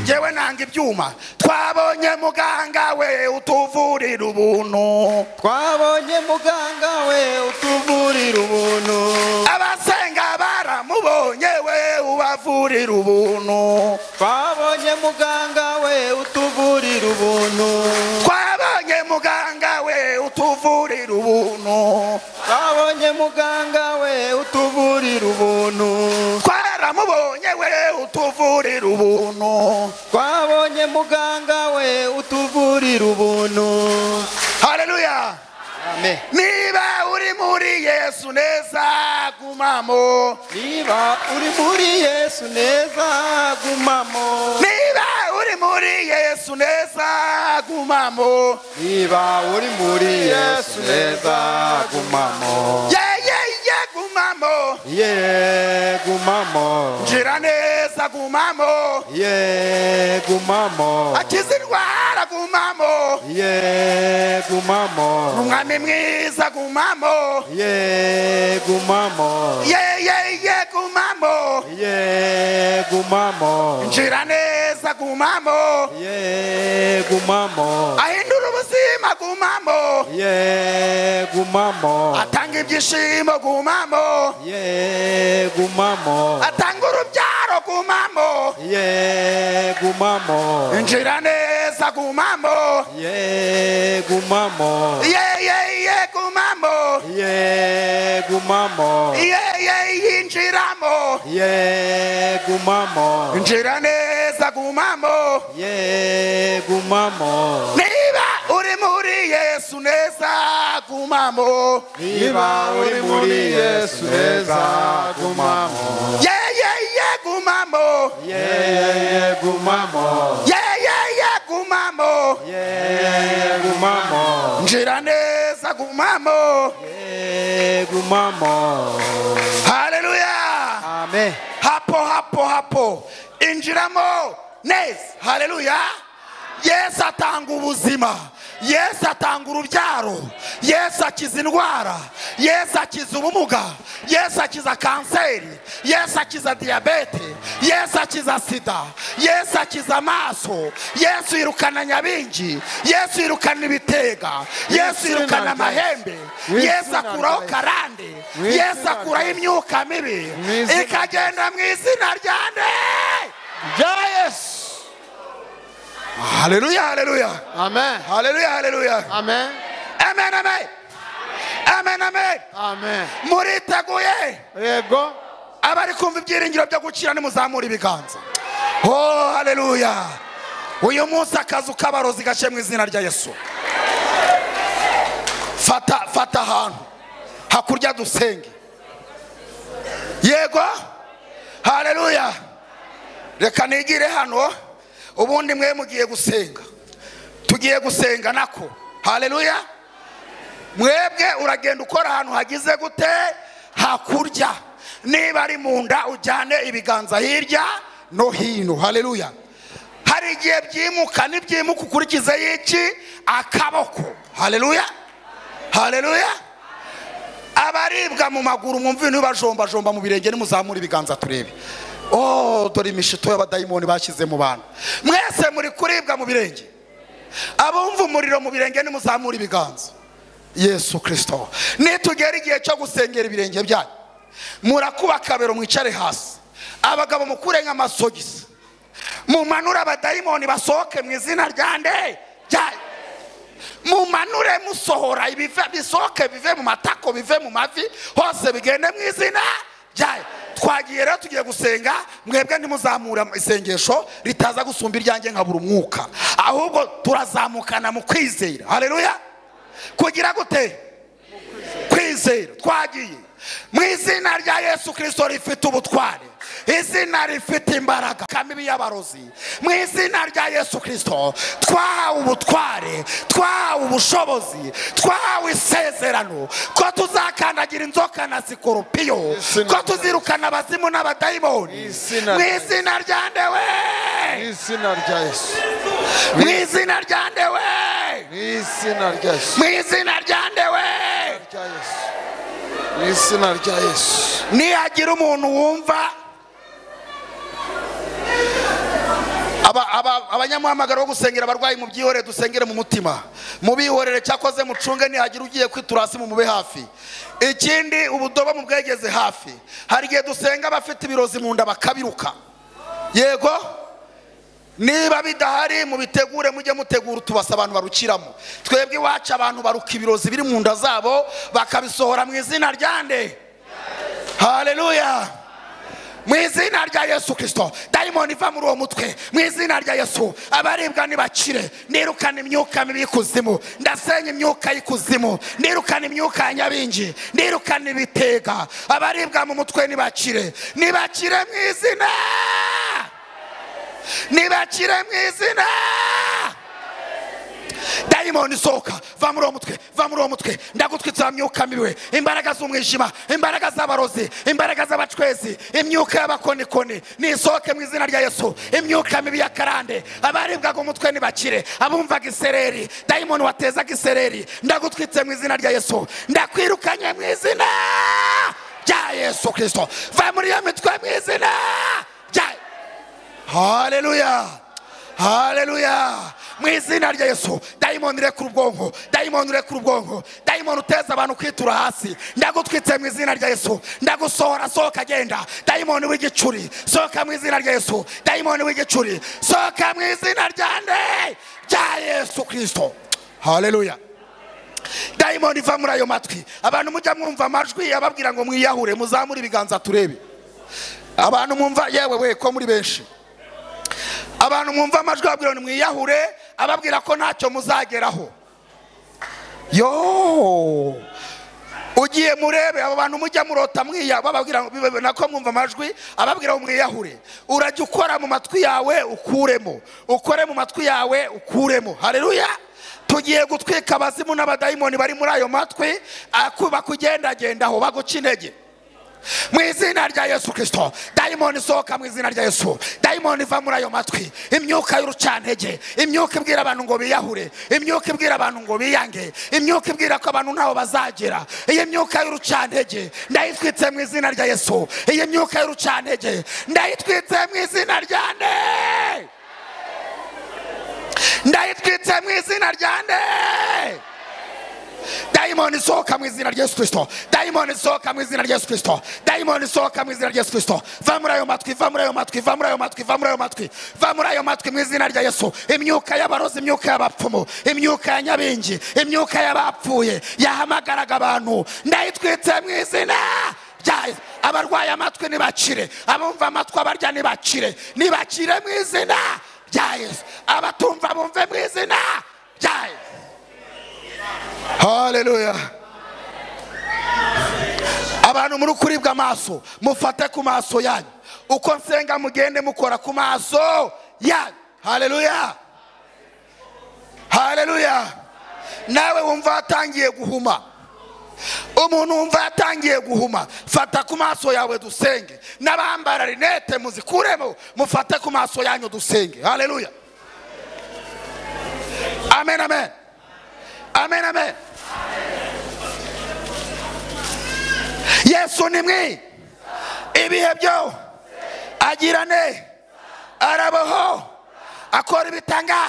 ngewe nanga ibyuma twabonye muganga we utuvurira ubuntu twabonye muganga we utuvurira ubuntu abasenga baramubonye we ubavurira ubuntu twabonye muganga we utuvurira ubuntu twabonye muganga we utuvurira ubuntu twabonye muganga we utuvurira ubuntu twaramubonye we utuvurira ubuntu twabonye muganga we utuvurira ubuntu haleluya amen niba uri muri yesu neza gumamo niba uri muri yesu neza gumamo niba uri muri yesu neza gumamo niba uri muri yesu neza gumamo yeyeye gumamo ye gumamo ngira neza gumamo ye gumamo akiza indwara gumamo ye gumamo umwami mwiza gumamo ye gumamo yeyeye gumamo ye gumamo ngira neza gumamo ye gumamo ahindura ubuzima gumamo ye gumamo atanga ibyishimo gumamo ye gumamo atanga urubyaro gumamo ye gumamo injira neza gumamo ye gumamo yeyeye gumamo ye gumamo yeyeye injiramo ye gumamo injira neza gumamo ye gumamo niba uri muri yesu neza gumamo niba uri muri yesu neza gumamo yeyeye gumamo ye gumamo yeyeye gumamo ye gumamo injira neza gumamo ye gumamo haleluya amen hapo hapo hapo injiramo neza haleluya yesu atanga ubuzima yesu atanga urubyaro yesu akiza indwara yesu akiza ubumuga yesu akiza kanseri yesu akiza diyabete yesu akiza sida yesu akiza amaso yesu yirukana nyabingi yesu yirukana ibitega yesu yirukana amahembe yesu akuraho karande yesu akuraho imyuka mibi ikagenda mu izina rya nde rya yesu haleluya haleluya amen haleluya haleluya amen amen amen amen amen amen muriteguye yego abari kumva ibyiringiro byo gukira nimuzamura ibiganza oh haleluya uyu munsi akazu k'abarozi gashe mu izina rya yesu fata fata ahantu hakurya dusenge yego haleluya reka nigire hano ubundi mwe mugiye gusenga tugiye gusenga nako haleluya mwebwe uragenda ukora ahantu hagize gute hakurya niba ari mu nda ujyane ibiganza hirya no hino haleluya hari igihe byimuka n'ibyimuka ukurikizeho iki akaboko haleluya haleluya abaribwa mu maguru mwumve ibintu bibajombajomba mu birenge nimuzamura ibiganza turebe oh dore imishito y'abadayimoni bashyize mu bantu mwese muri kuribwa mu birenge abumva umuriro mu birenge nimuzamura ibiganza yesu kirisito nitugera igihe cyo gusengera ibirenge byanyu murakuba akabero mwicare hasi abagabo mukure nk'amasogisi mumanure abadayimoni basohoke mu izina rya nde rya mumanure musohora ibive bisohoke bive mu matako bive mu mavi hose bigende mu izina ryayo twagiye rero tugiye gusenga mwebwe ntimuzamura isengesho ritaza gusumba iryanjye nkabura umwuka ahubwo turazamukana mu kwizera hareruya kugira gute kwizera twagiye mu izina rya yesu kirisito rifite ubutware izina rifite imbaraga kamibi y'abarozi mu izina rya yesu kirisito twahawe ubutware twahawe ubushobozi twahawe isezerano ko tuzakandagira inzoka na sikoropiyo ko tuzirukana abazimu n'abadayimoni izina- mu izina rya ndewe mu izina rya yesu mu izina rya ndewe mu izina rya yesu mu izina rya ndewe mu izina rya yesu nihagira umuntu wumva aba- aba- abanyamuhamagaro bo gusengera abarwayi mu byihorere dusengere mu mutima mubihorere cyakoze mucunge nihagira ugiye kwitura hasi mumube hafi ikindi ubudobo mu bwegeze hafi hari igihe dusenga abafite ibirozi mu nda bakabiruka yego niba bidahari mubitegure mujye mutegura utubasa abantu barukiramo twebwe iwacu abantu baruka ibirozi biri mu nda zabo bakabisohora mu izina ryande haleluya mu izina rya yesu kirisito dayimoni iva muri uwo mutwe mu izina rya yesu abaribwa ntibakire nirukana imyuka mibi y'ikuzimu ndasenya imyuka y'ikuzimu nirukana imyuka ya nyabingi nirukana ibitega abaribwa mu mutwe ntibakire ntibakire mu izina ntibakire mu izina dayimoni isohoka va muri uwo mutwe va muri uwo mutwe ndagutwitsa myuka mibi imbaraga z'umwijima imbaraga z'abarozi imbaraga z'abacwezi imyuka y'abakonikoni nisohoke mu izina rya yesu imyuka mibi y'akarande abaribwaga umutwe ntibakire abumvaga isereri dayimoni watezaga isereri ndagutwitse mu izina rya yesu ndakwirukanye mu izina rya yesu kirisito va muri iyo mitwe mu izina rya haleluya haleluya mu izina rya yesu dayimoni urekura ubwonko dayimoni urekura ubwonko dayimoni uteza abantu kwitura hasi ndagutwitse mu izina rya yesu ndagusohora sohoka agenda dayimoni w'igicuri sohoka mu izina rya yesu dayimoni w'igicuri sohoka mu izina rya nde rya yesu kirisito haleluya dayimoni iva muri ayo matwi abantu mujya mwumva amajwi ababwira ngo mwiyahure muzamure ibiganza turebe abantu mwumva yewe we ko muri benshi abantu mwumva amajwi ababwira ngo mwiyahure ababwira ko ntacyo muzageraho yo ugiye murebe abo bantu mujya murota mwiya bababwira ngo- bibe- nako mwumva amajwi ababwira ngo mwiyahure urajya ukora mu matwi yawe ukuremo ukore mu matwi yawe ukuremo hareruya tugiye gutwika abazimu n'abadayimoni bari muri ayo matwi aku- bakugendagendaho baguca intege mu izina rya yesu kirisito dayimoni isohoka mu izina rya yesu dayimoni iva muri ayo matwi imyuka y'urucantege imyuka ibwira abantu ngo biyahure imyuka ibwira abantu ngo biyange imyuka ibwira ko abantu ntaho bazagera iyi myuka y'urucantege ndayitwitse mu izina rya yesu iyi myuka y'urucantege ndayitwitse mu izina rya nde ndayitwitse mu izina rya nde dayimoni sohoka mu izina rya yesu kirisito dayimoni sohoka mu izina rya yesu kirisito dayimoni sohoka mu izina rya yesu kirisito va muri ayo matwi va muri ayo matwi va muri ayo matwi va muri ayo matwi va muri ayo matwi mu izina rya yesu imyuka y'abarozi imyuka y'abapfumu imyuka ya nyabingi imyuka y'abapfuye yahamagaraga abantu ndayitwitse mu izina rya Yesu. abarwaye amatwi ntibakire abumva amatwi abarya ntibakire ntibakire mu izina rya yesu abatumva bumve mu izina rya yesu haleluya abantu muri ukuri bw'amaso mufate ku maso yanyu uko nsenga mugende mukora ku maso yanyu haleluya haleluya nawe wumva watangiye guhuma umuntu wumva yatangiye guhuma fata ku maso yawe dusenge n'abambara rinete muzikuremo mufate ku maso yanyu dusenge haleluya amen amen amen amen yesu ni mwi ibihe byo agirane arabaho akora ibitanga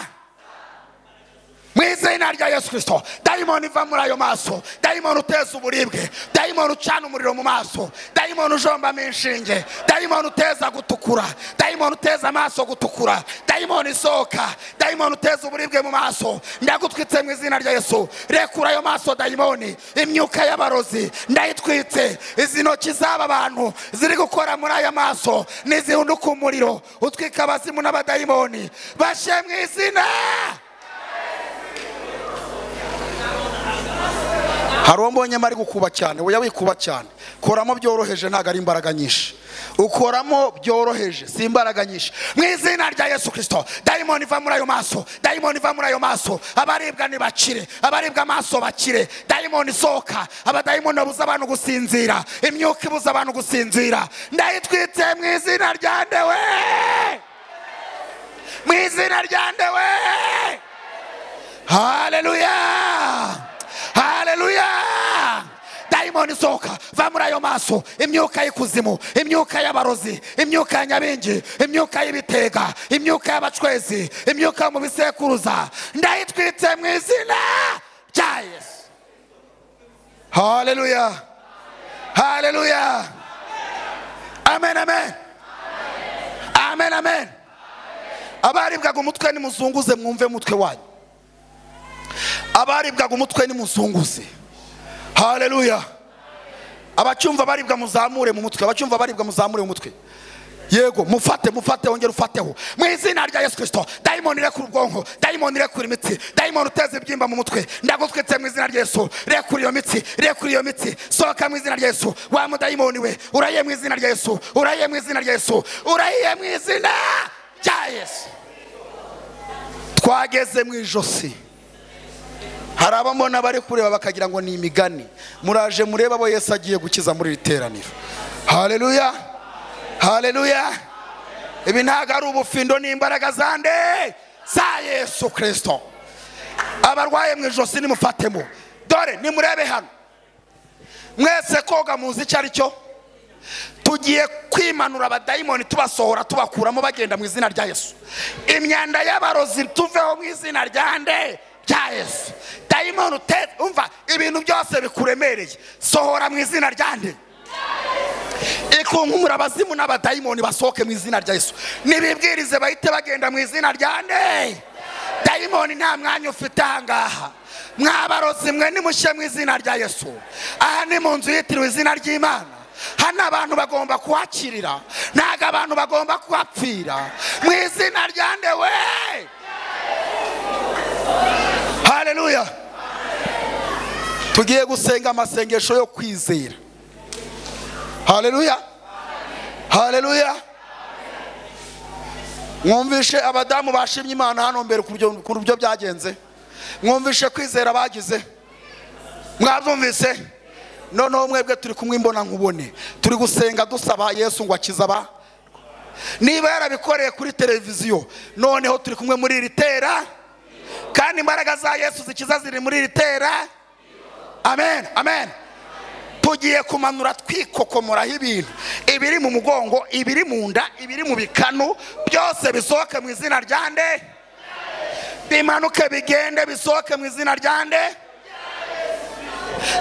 mu izina rya yesu kirisito dayimoni iva muri ayo maso dayimoni uteza uburibwe dayimoni ucana umuriro mu maso dayimoni ujombamo inshinge dayimoni uteza gutukura dayimoni uteza amaso gutukura dayimoni isohoka dayimoni uteza uburibwe mu maso ndagutwitse mu izina rya yesu rekura ayo maso dayimoni imyuka y'abarozi ndayitwitse izi ntoki z'aba bantu ziri gukora muri aya maso n'izihunduka umuriro utwika abazimu n'abadayimoni bashe mu izina hari uwo mbonyemo ari gukuba cyane weya wikuba cyane koramo byoroheje ntabwo ari imbaraga nyinshi ukoramo byoroheje si imbaraga nyinshi mu izina rya yesu kirisito dayimoni iva muri ayo maso dayimoni iva muri ayo maso abaribwa ntibakire abaribwa amaso bakire dayimoni isohoka abadayimoni babuza abantu gusinzira imyuka ibuza abantu gusinzira ndayitwitse mu izina rya ndewe mu izina rya ndewe haleluya haleluya dayimoni isohoka va muri ayo maso imyuka y'ikuzimu imyuka y'abarozi imyuka ya nyabingi imyuka y'ibitega imyuka y'abacwezi imyuka yo mu bisekuruza ndayitwitse mu izina rya yesu haleluya haleluya amen amen amen amen abaribwaga umutwe nimuzunguze mwumve umutwe wanyu abaribwaga umutwe nimuzunguze haleluya abacyumva baribwa muzamure mu mutwe abacyumva baribwa muzamure mu mutwe yego mufate mufate wongere ufateho mu izina rya yesu kirisito dayimoni irekura ubwonko dayimoni irekura imitsi dayimoni uteza ibyimba mu mutwe ndagutwitse mu izina rya yesu rekura iyo mitsi rekura iyo mitsi sohoka mu izina rya yesu wa mudayimoni we uraye mu izina rya yesu uraye mu izina rya yesu uraye mu izina rya yesu twageze mu ijosi hari abamona bari kureba bakagira ngo ni imigani muraje murebe abo yesu agiye gukiza muri iri teraniro haleluya haleluya ibi ntabwo ari ubufindo ni imbaraga za nde za yesu kirisito abarwaye mu ijosi nimufatemo dore nimurebe hano mwese koga muzi icyo ari cyo tugiye kwimanura abadayimoni tubasohora tubakuramo bagenda mu izina rya yesu imyanda y'abarozi tuveho mu izina rya nde rya yesu dayimoni uteze umva ibintu byose bikuremereye sohora mu izina rya nde ikunkumura abazimu n'abadayimoni basohoke mu izina rya yesu nibibwirize bahite bagenda mu izina rya nde dayimoni nta mwanya ufite ahangaha mwabarozi mwe nimushye mu izina rya yesu aha ni mu nzu yitiriwe izina ry'imana hano abantu bagomba kuhakirira ntabwo abantu bagomba kuhapfira mu izina rya nde we haleluya tugiye gusenga amasengesho yo kwizera haleluya haleluya mwumvishe abadamu bashimye imana hano mbere ku buryo- ku buryo byagenze mwumvishe kwizera bagize mwabyumvise noneho mwebwe turi kumwe imbona nkubone turi gusenga dusaba yesu ngo akize aba niba yarabikoreye kuri televiziyo noneho turi kumwe muri iri tera kandi imbaraga za yesu zikiza ziri muri iri tera amen amen tugiye kumanura twikokomoraho ibintu ibiri mu mugongo ibiri mu nda ibiri mu bikanu byose bisohoke mu izina rya nde bimanuke bigende bisohoke mu izina rya nde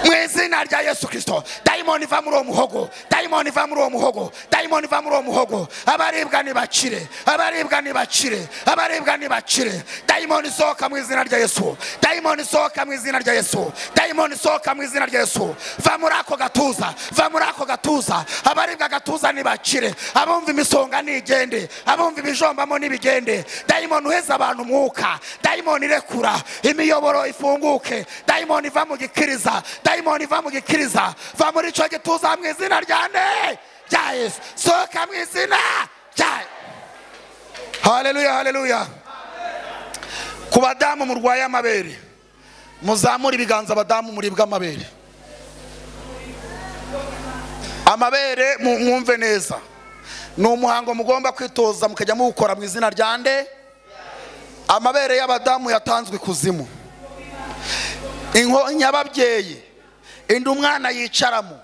mu izina rya yesu kirisito dayimoni iva muri uwo muhogo dayimoni iva muri uwo muhogo dayimoni iva muri uwo muhogo abaribwa ntibakire abaribwa ntibakire abaribwa ntibakire dayimoni isohoka mu izina rya yesu dayimoni isohoka mu izina rya yesu dayimoni isohoka mu izina rya yesu va muri ako gatuza va muri ako gatuza abaribwa agatuza ntibakire abumva imisonga nigende abumva ibijombamo nibigende dayimoni uheza abantu umwuka dayimoni irekura imiyoboro ifunguke dayimoni iva mu gikiriza dayimoni va mu gikiriza va muri icyo gituza mu izina rya ne rya yesu sohoka mu izina rya haleluya haleluya ku badamu murwaye amabere muzamure ibiganza abadamu muribwa amabere amabere mu- mwumve neza ni umuhango mugomba kwitoza mukajya muwukora mu izina rya nde amabere y'abadamu yatanzwe ikuzimu inkonyi y'ababyeyi indi umwana yicaramo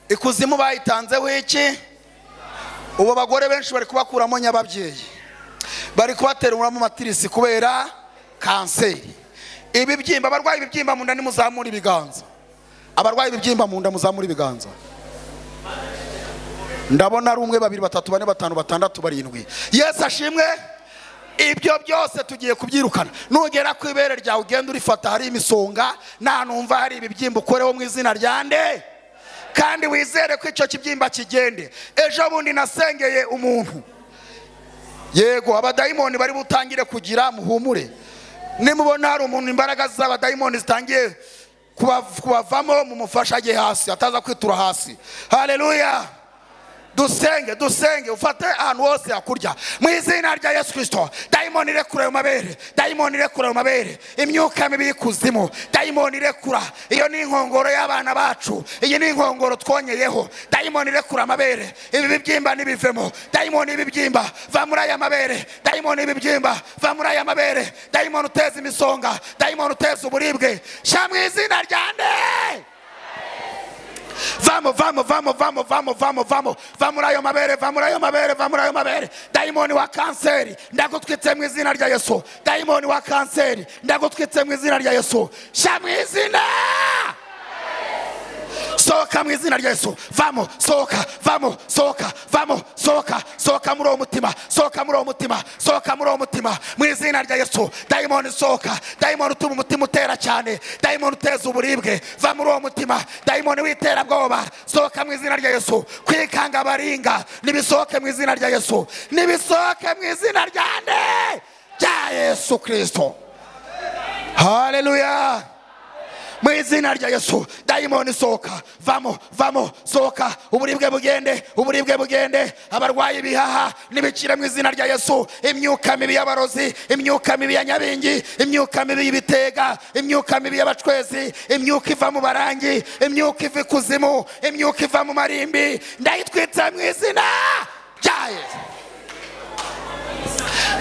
ikuzimu bayitanzeho iki ubu abagore benshi bari kubakuramo nyababyeyi bari kubatera umuramo matirisi kubera kanseri ibibyimba abarwaye ibibyimba mu nda nimuzamure ibiganza abarwaye ibibyimba mu nda muzamure ibiganza ndabona ari umwe babiri batatu bane batanu batandatu barindwi yesu ashimwe ibyo byose tugiye kubyirukana nugera ku ibere ryawe ugenda urifata hari imisonga nta numva hari ibibyimba ukoreho mu izina rya nde kandi wizere ko icyo kibyimba kigende ejo bundi nasengeye umuntu yego abadayimoni bari butangire kugira muhumure nimubona hari umuntu imbaraga z'abadayimoni zitangiye kubav- kubavamo mumufashe ajye hasi ataza kwitura hasi haleluya dusenge dusenge ufate ahantu hose hakurya mu izina rya yesu kirisito dayimoni irekura ayo mabere dayimoni irekura ayo mabere imyuka mibi y'ikuzimu dayimoni irekura iyo ni inkongoro y'abana bacu iyi ni inkongoro twonyeyeho dayimoni irekura amabere ibi bibyimba nibivemo dayimoni ibibyimba va muri aya mabere dayimoni ibibyimba va muri aya mabere dayimoni uteza imisonga dayimoni uteza uburibwe shyira mu izina rya nde vamo vamo vamo vamo vamo vamo vamo va muri ayo mabere va muri ayo mabere va muri ayo mabere dayimoni wa kanseri ndagutwitse mu izina rya yesu dayimoni wa kanseri ndagutwitse mu izina rya yesu sha mu izina sohoka mu izina rya yesu vamo sohoka vamo sohoka vamo sohoka sohoka muri uwo mutima sohoka muri uwo mutima sohoka muri uwo mutima mu izina rya yesu dayimoni sohoka dayimoni utuma umutima utera cyane dayimoni uteza uburibwe va muri uwo mutima dayimoni w'iterabwoba sohoka mu izina rya yesu kwikanga baringa nibisohoke mu izina rya yesu nibisohoke mu izina rya nde rya yesu kirisito haleluya mu izina rya yesu dayimoni sohoka vamo vamo sohoka uburibwe bugende uburibwe bugende abarwayi ibihaha n'ibicire mu izina rya yesu imyuka mibi y'abarozi imyuka mibi ya nyabingi imyuka mibi y'ibitega imyuka mibi y'abacwezi imyuka iva mu barangi imyuka iva ikuzimu imyuka iva mu marimbi ndayitwitse mu izina rya yesu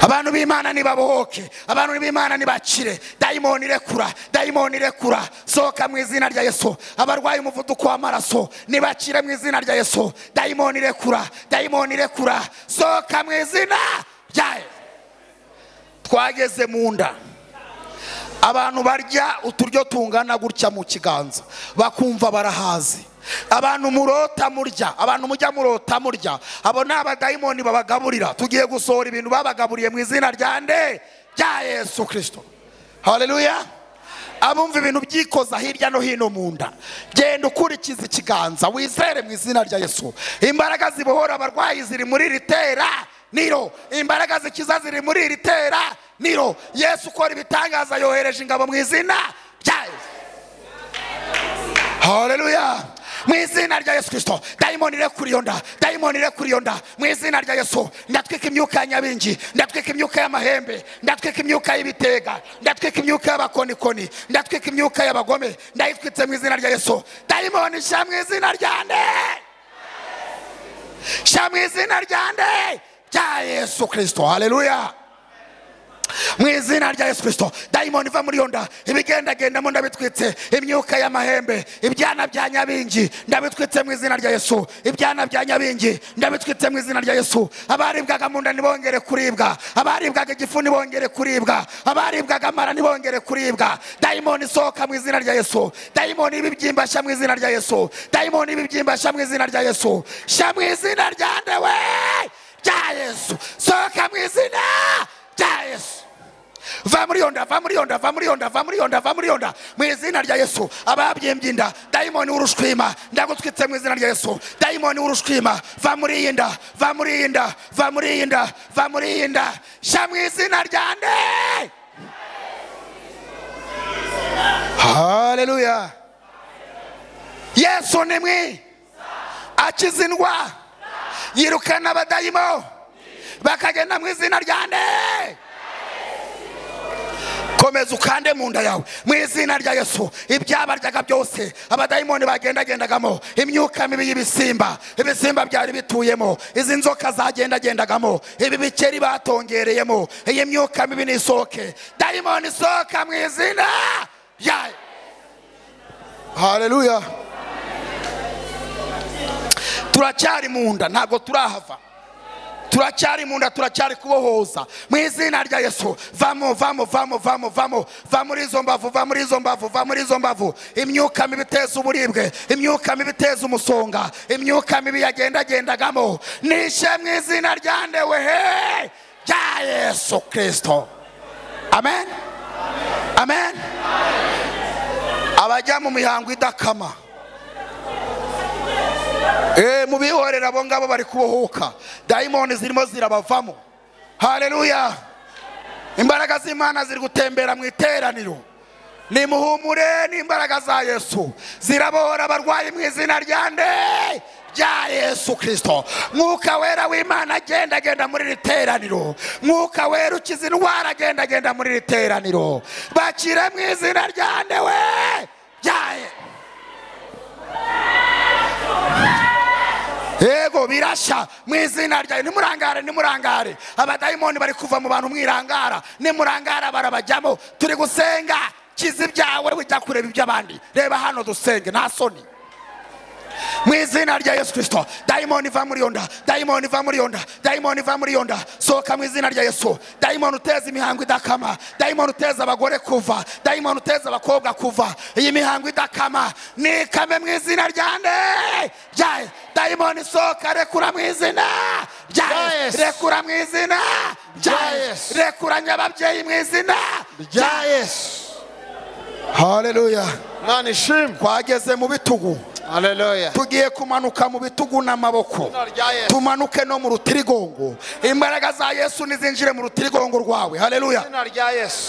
abantu b'imana nibabohoke abantu b'imana nibakire dayimoni irekura dayimoni irekura sohoka mu izina rya yesu abarwaye umuvuduko w'amaraso nibakire mu izina rya yesu dayimoni irekura dayimoni irekura sohoka mu izina rya yesu twageze mu nda abantu barya uturyo tungana gutya mu kiganza bakumva barahazi abantu murota murya abantu mujya murota murya abo ni abadayimoni babagaburira tugiye gusohora ibintu babagaburiye mu izina rya nde rya yesu kirisito haleluya abumva ibintu byikoza hirya no hino mu nda genda ukurikiza ikiganza wizere mu izina rya yesu imbaraga zibohora abarwayi ziri muri iri tera niro imbaraga zikiza ziri muri iri tera niro yesu ukora ibitangaza yohereje ingabo mu izina rya yesu haleluya mu izina rya yesu kirisito dayimoni irekura iyo nda dayimoni irekura iyo nda mu izina rya yesu ndatwika imyuka ya nyabingi ndatwika imyuka y'amahembe ndatwika imyuka y'ibitega ndatwika imyuka y'abakonikoni ndatwika imyuka y'abagome ndayitwitse mu izina rya yesu dayimoni shyira mu izina rya nde shyira mu izina rya nde rya yesu kirisito haleluya mu izina rya yesu kirisito dayimoni iva muri iyo nda ibigendagendamo ndabitwitse imyuka y'amahembe ibyana bya nyabingi ndabitwitse mu izina rya yesu ibyana bya nyabingi ndabitwitse mu izina rya yesu abaribwaga mu nda ntibongere kuribwa abaribwaga igifu ntibongere kuribwa abaribwaga amara ntibongere kuribwa dayimoni isohoka mu izina rya yesu dayimoni ibibyimba sha mu izina rya yesu dayimoni ibibyimba sha mu izina rya yesu sha mu izina rya ndewe rya yesu sohoka mu izina rya yesu va muri yonda va muri yonda va muri yonda va muri yonda va muri yonda mu izina rya yesu ababyimbye inda dayimoni w'urushwima ndagutwitse mu izina rya yesu dayimoni w'urushwima va muri iyi nda va muri iyi nda va muri iyi nda va muri iyi nda sha mu izina rya nde haleluya yesu ni mwi akiza indwara yirukana abadayimo bakagenda mu izina rya nde komeza ukande mu nda yawe mu izina rya yesu ibyabaryaga byose abadayimoni bagendagendagamo imyuka mibi y'ibisimba ibisimba byari bituyemo izi nzoka zagendagendagamo ibi bikeri batongereyemo iyi myuka mibi nisohoke dayimoni isohoka mu izina yayo haleluya turacyari mu nda ntabwo turahava turacyari mu nda turacyari kubohoza mu izina rya yesu vamo vamo vamo vamo vamo va muri izo mbavu va muri izo mbavu va muri izo mbavu imyuka mibi iteza uburibwe imyuka mibi iteza umusonga imyuka mibi yagendagendagamo nishe mu izina rya nde wehe rya yesu kirisito amen amen abajya mu mihango idakama Eh, mu bihorera abo ngabo bari kubohoka dayimoni zirimo zirabavamo haleluya imbaraga z'imana ziri gutembera mu iteraniro nimuhumure n'imbaraga za yesu zirabohora abarwayi mu izina rya nde rya yesu kirisito mwuka wera w'imana agenda agenda muri iri teraniro mwuka wera ukiza indwara agenda agenda muri iri teraniro bakire mu izina rya nde we rya Yesu. yego birashya mu izina ryayo nimurangare nimurangare abadayimoni bari kuva mu bantu mwirangara nimurangara barabajyamo turi gusenga kiza ibyawe ujya kureba iby'abandi reba hano dusenge nta soni mu izina rya yesu kirisito dayimoni iva muri iyo nda dayimoni iva muri iyo nda dayimoni iva muri iyo nda sohoka mu izina rya yesu dayimoni uteza imihango idakama dayimoni uteza abagore kuva dayimoni uteza abakobwa kuva iyi mihango idakama nikame mu izina rya nde rya Yesu. dayimoni sohoka rekura mu izina rya Yesu. rekura mu izina rya Yesu. rekuranya ababyeyi mu izina rya yesu haleluya imana ishimwe twageze mu bitugu haleluya tugiye kumanuka mu bitugu n'amaboko rya Yesu. tumanuke no mu rutirigongo imbaraga za yesu nizinjire mu rutirigongo rwawe haleluya izina rya yesu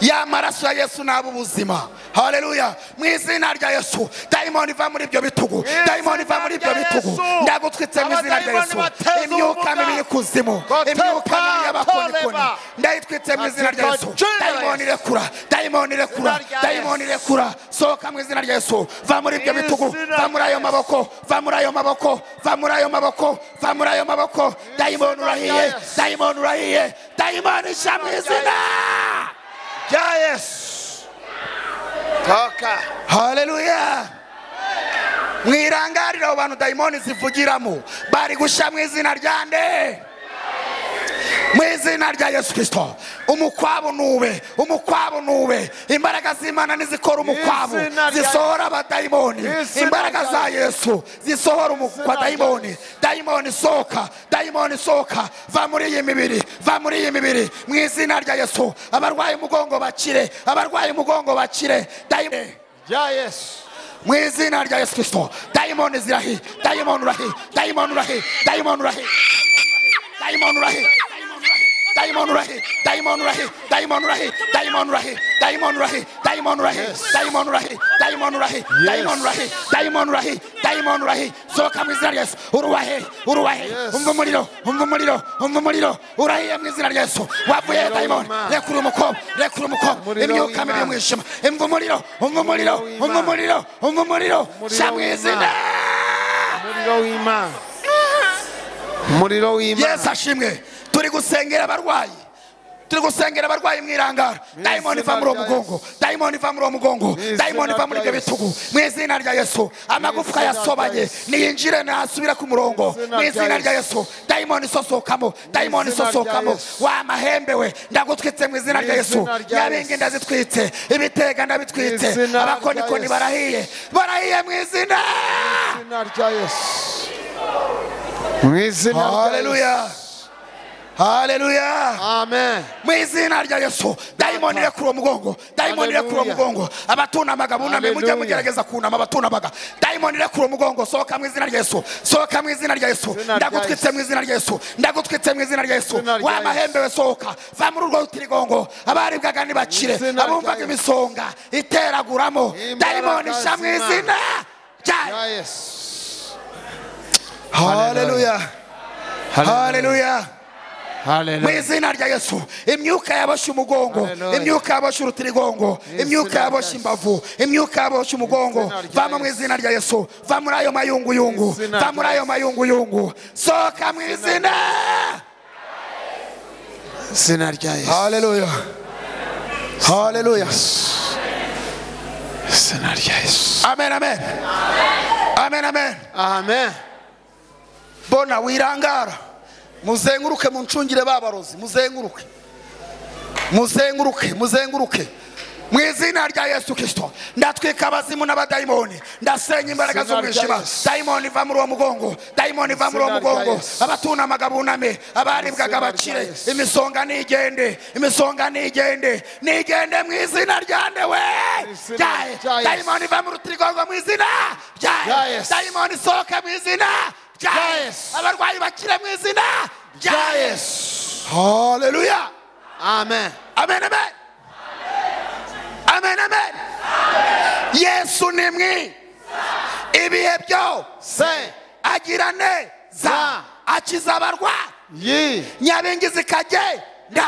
ya maraso ya yesu naba ubuzima haleluya mu izina rya yesu dayimoni iva muri ibyo bitugu dayimoni iva muri ibyo bitugu ndagutwitse mu izina rya yesu imyuka mibi y'ikuzimu imyuka mibi y'abakonikoni ndayitwitse mu izina rya yesu dayimoni rekura dayimoni rekura dayimoni rekura sohoka mu izina rya yesu va muri ibyo bitugu va muri ayo maboko va muri ayo maboko va muri ayo maboko va muri ayo maboko dayimoni urahiye dayimoni urahiye dayimoni isha mu izina rya yesu toka haleluya mwirangarire abo bantu dayimoni zivugiramo bari gushya mu izina rya nde mu izina rya yesu kirisito umukwabu nube umukwabu nube imbaraga z'imana nizikora umukwabu izina rya- zisohora abadayimoni Mu izina imbaraga rya za yesu zisohora umukwa dayimoni dayimoni sohoka dayimoni sohoka va muri iyi mibiri va muri iyi mibiri mu izina rya yesu abarwaye umugongo bakire abarwaye umugongo bakire dayimoni rya yesu mu izina rya yesu kirisito dayimoni zirahi dayimoni urahi dayimoni urahi dayimoni urahi dayimoni urahi dayimoni urahi dayimoni urahi dayimoni urahi dayimoni urahi dayimoni urahi dayimoni urahi dayimoni urahi dayimoni urahi dayimoni urahi dayimoni urahi dayimoni urahi sohoka mu izina rya yesu uruwahe uruwahe umva umuriro umva umuriro umva umuriro urahiye mu izina rya yesu wavuye he dayimoni rekura umukobwa rekura umukobwa imyuka mibi y'umwijima imva umuriro umva umuriro umva umuriro umva umuriro sha mu izina umuriro w'imana umuriro w'imana yesu ashimwe turi gusengera abarwayi turi gusengera abarwayi mu irangara dayimoni iva muri uwo mugongo dayimoni iva muri uwo mugongo dayimoni iva muri ibyo bitugu mu izina rya yesu amagufwa izina rya yasobanye Yesu. niyinjire nasubira ku murongo izina mu rya izina rya Yesu. yesu dayimoni isosokamo dayimoni izina rya isosokamo Yesu. wa mahembe we ndagutwitse mu izina Mu rya yesu izina rya nyabingi Yesu. ndazitwitse ibitega ndabitwitse Mu izina rya abakonikoni Yesu. barahiye barahiye mu izina izina rya yesu mu izina rya haleluya haleluya amen mu izina rya yesu dayimoni rekura uwo mugongo dayimoni rekura uwo Hallelujah. mugongo abatunamaga buname mujye Hallelujah. mugerageza kunama abatunamaga dayimoni rekura uwo mugongo sohoka mu izina rya yesu sohoka mu izina rya yesu Izina rya ndagutwitse mu izina rya yesu ndagutwitse mu izina rya yesu Izina rya wa mahembe we sohoka va muri urwo rutirigongo abaribwaga nibakire Izina rya abumvaga Yesu. imisonga iteraguramo Imbaraga dayimoni sha mu z'Imana. izina cyane haleluya haleluya mu izina rya yesu imyuka yabashe umugongo imyuka yabashe urutirigongo imyuka yabashe imbavu imyuka yabashe umugongo vama mu izina rya yesu va muri ayo mayunguyungu va muri ayo mayunguyungu sohoka mu izina izina rya yesu haleluya haleluya izina rya yesu amen amen amen amen amen bona wirangara muzenguruke muncungire babarozi muzenguruke muzenguruke muzenguruke mu izina rya yesu kirisito ndatwika abazimu n'abadayimoni ndasenya imbaraga Izina rya z'umwijima Yesu. dayimoni va muri uwo mugongo dayimoni va muri uwo Izina rya mugongo Yesu. abatunamaga buname Izina abaribwaga rya bakire Yesu. imisonga nigende imisonga nigende nigende mu izina rya ndewe Izina rya Jai. Yesu. dayimoni va mu rutirigongo mu izina Jai. Rya Yesu. dayimoni sohoka mu izina Jai. Rya Yesu. abarwayi bakire mu izina Rya rya yesu haleluya amen amen amen amen amen yesu ni mwi ibihe byose agira neza akiza abarwayi nyabingi zikagenda